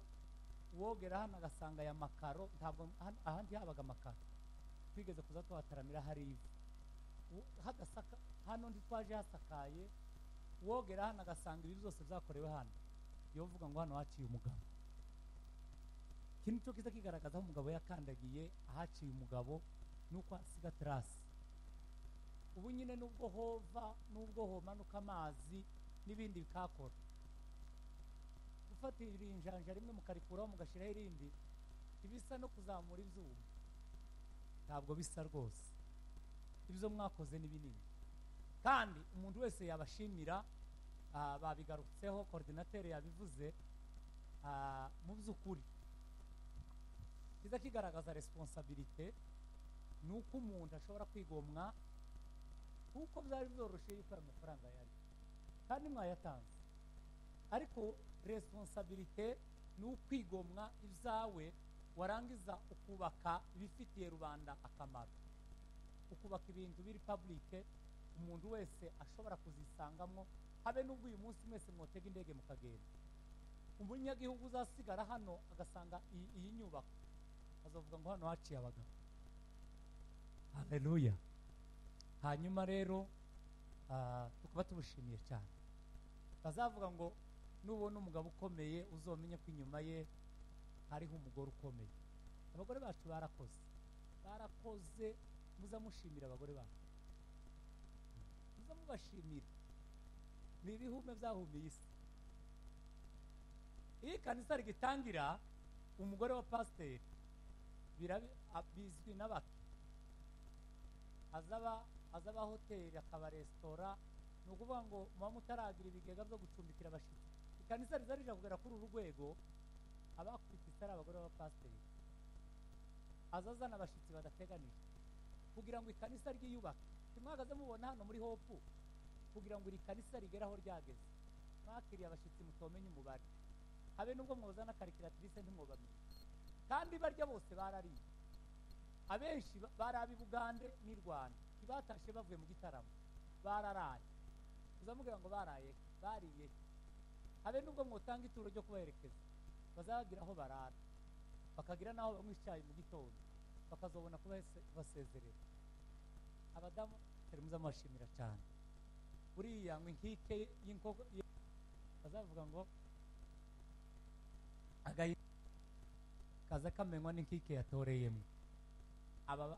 uwogera hano agasanga aya makaro ntabwo ahandi habaga amakaro twigeze kuza tuhataramira hari ivu hagasaka hano ntitwaje hasakaye uwogera hano agasanga ibi byose byakorewe hano yovuga ngo hano haciye umugabo ikintu cyo kiza kigaragaza aho umugabo yakandagiye ahaciye umugabo ni uko hasiga terasi ubu nyine nubwo hova nubwo homanuka amazi n'ibindi bikakora gufatira injanja rimwe mukarikuraho mugashyiraho irindi ibisa no kuzamura ibyuma ntabwo bisa rwose ibyo mwakoze ni binini kandi umuntu wese yabashimira babigarutseho korodinateri yabivuze mu by'ukuri kiza kigaragaza resiponsabirite ni uko umuntu ashobora kwigomwa kuko byari byoroshye yuko aya mafaranga yari kandi mwayatanze ariko resiponsabirite ni ukwigomwa ibyawe warangiza ukubaka ibifitiye rubanda akamaro ukubaka ibintu biri pabulike umuntu wese ashobora kuzisangamo habe n'ubwo uyu munsi mwese mwotega indege mukagenda umunyagihugu uzasigara hano agasanga iyi nyubako azavuga ngo hano haciye abagabo hareruya hanyuma rero tukaba tubushimiye cyane bazavuga ngo nubona umugabo ukomeye uzomenye ko inyuma ye hariho umugore ukomeye abagore bacu barakoze barakoze muza mushimira abagore bacu muza mubashimira ni ibihume byahumiye isi iyo ikanisa rigitangira umugore wa pasiteri bizwi n'abato azaba hoteli akaba resitora ni ukuvuga ngo muba mutaragira ibigega byo gucumbikira abashyitsi ikanisa riza rija kugera kuri uru rwego abakubita ari abagore b'abapasiteri aza azana abashyitsi badateganijwe kugira ngo ikanisa ryiyubake ntimwagaze mubona hano muri hopu kugira ngo iri kanisa rigere aho ryageze mwakiriye abashyitsi mutomenye umubare habe nubwo mwuzana karikiratirise ntimwubamenye kandi barya bose barariye abenshi bari ab'i bugande n'i rwanda ntibatashye bavuye mu gitaramo bararaye uzamubwira ngo baraye bariye habe nubwo mwutanga ituro ryo kubaherekeza bazagira aho barara bakagira n'aho banywa icyayi mu gitondo bakazabona kuba basezerera abadamu turi muzamubashimira cyane buriya ngo inkike y'inkoko bazavuga ngo agahinda kaza kamenywa n'inkike yatoreyemo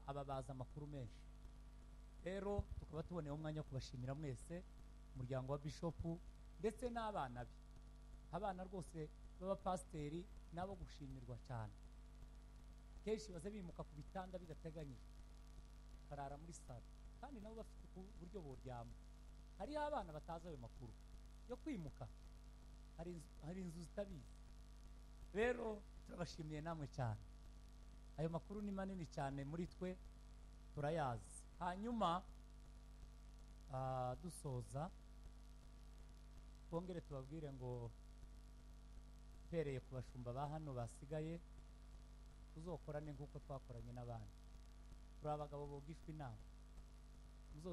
aba bazi amakuru menshi rero tukaba tuboneyeho umwanya wo kubashimira mwese umuryango wa bishopu ndetse n'abana be abana rwose b'abapasiteri nabo gushimirwa cyane kenshi baze bimuka ku bitanda bidateganyijwe barara muri salo kandi nabo bafite uburyo buryama hariho abana batazi ayo makuru yo kwimuka hari inzu zitabizi rero turabashimiye namwe cyane ayo makuru ni manini cyane muri twe turayazi hanyuma dusoza twongere tubabwire ngo uhereye ku bashumba ba hano basigaye tuzokorane nk'uko twakoranye n'abandi turi abagabo bogishwa inama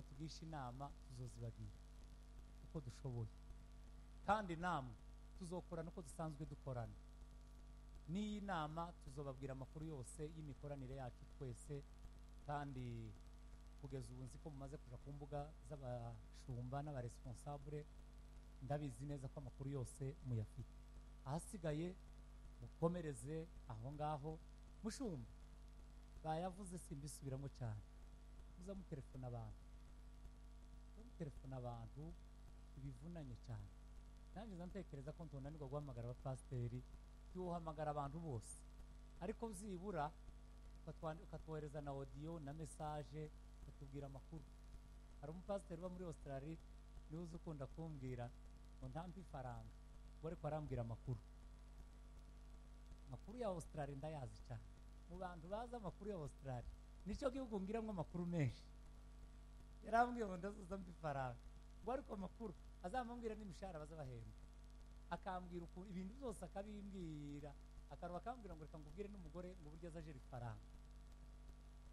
tugisha inama tuzozibagira uko dushoboye kandi namwe tuzokorana uko dusanzwe dukorana n'iyi nama tuzobabwira amakuru yose y'imikoranire yacu twese kandi kugeza ubu nzi ko mumaze kujya ku mbuga z'abashumba n'abaresponsabure ndabizi neza ko amakuru yose muyafite ahasigaye mukomereze aho ngaho mushumba bayavuze simbisubiramo cyane muza mutelefona abantu muza mutelefona abantu ibivunanye cyane nanjye ntekereza ko ntunanirwa guhamagara abapasiteri tuwuhamagara abantu bose ariko byibura ukatwohereza na odiyo na mesaje ukatubwira amakuru hari umupasiteri uba muri Australia niwe uzi ukunda kumbwira ngo ntampe ifaranga ubwo ariko arambwira amakuru amakuru ya Australia ndayazi cyane mu bantu bazi amakuru ya Australia nicyo gihugu ngiramo amakuru menshi yarambwiye ngo ndazuza mbi ifaranga ngo ariko amakuru azamubwira n'imishahara bazabahemba akambwira ukuntu ibintu byose akabimbwira akaraba akambwira ngo reka ngubwire n'umugore ngo uburyo aza ajira ifaranga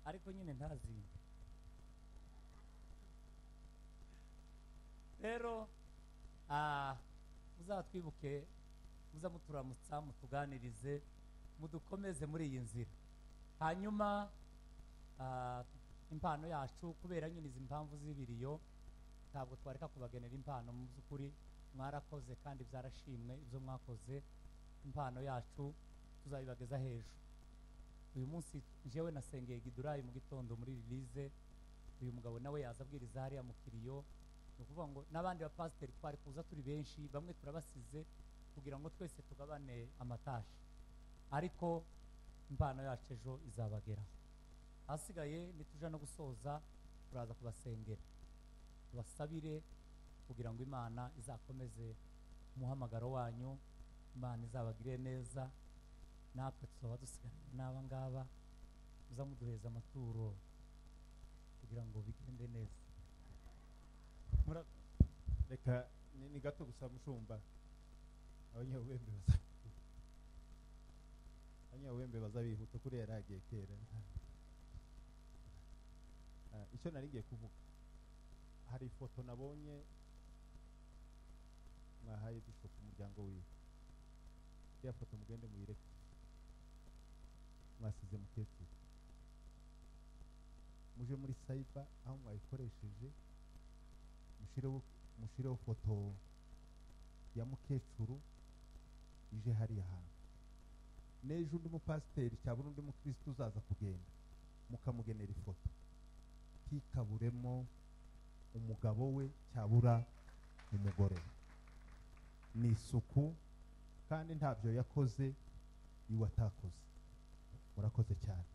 ariko nyine ntazinde rero muzatwibuke muza muturamutsa mutuganirize mudukomeze muri iyi nzira hanyuma impano yacu kubera nyine izi mpamvu z'ibiriyo ntabwo twareka kubagenera impano mu by'ukuri mwarakoze kandi byarashimwe ibyo mwakoze impano yacu tuzabibageza hejuru uyu munsi njyewe nasengeye gidurayi mu gitondo muri rilize uyu mugabo nawe yaza abwiriza hariya mu kiriyo ni ukuvuga ngo n'abandi bapasiteri twari kuza turi benshi bamwe turabasize kugira ngo twese tugabane amatashi ariko impano yacu ejo izabageraho ahasigaye ntituja no gusoza turaza kubasengera tubasabire kugira ngo imana izakomeze umuhamagaro wanyu imana izabagire neza natwe tuzaba dusigaranye n'aba ngaba muza muduheza amaturo kugira ngo bigende neza reka ni gato gusa mushumba abanyabwenge baza abanyabwenge baza bihuta kuri yari agiye kera icyo nari ngiye kuvuga hari ifoto nabonye mwahaye bishopu umuryango wiwe iriya foto mugende muyireke mwasize mukecuru muje muri sayiba aho mwayikoresheje mushireho foto ya mukecuru ije hariya hantu n'ejo undi mupasiteri cyangwa undi mukirisitu uzaza kugenda mukamugenera ifoto ntikaburemo umugabo we cyabura umugore ni isuku kandi ntabyo yakoze iwe atakoze murakoze cyane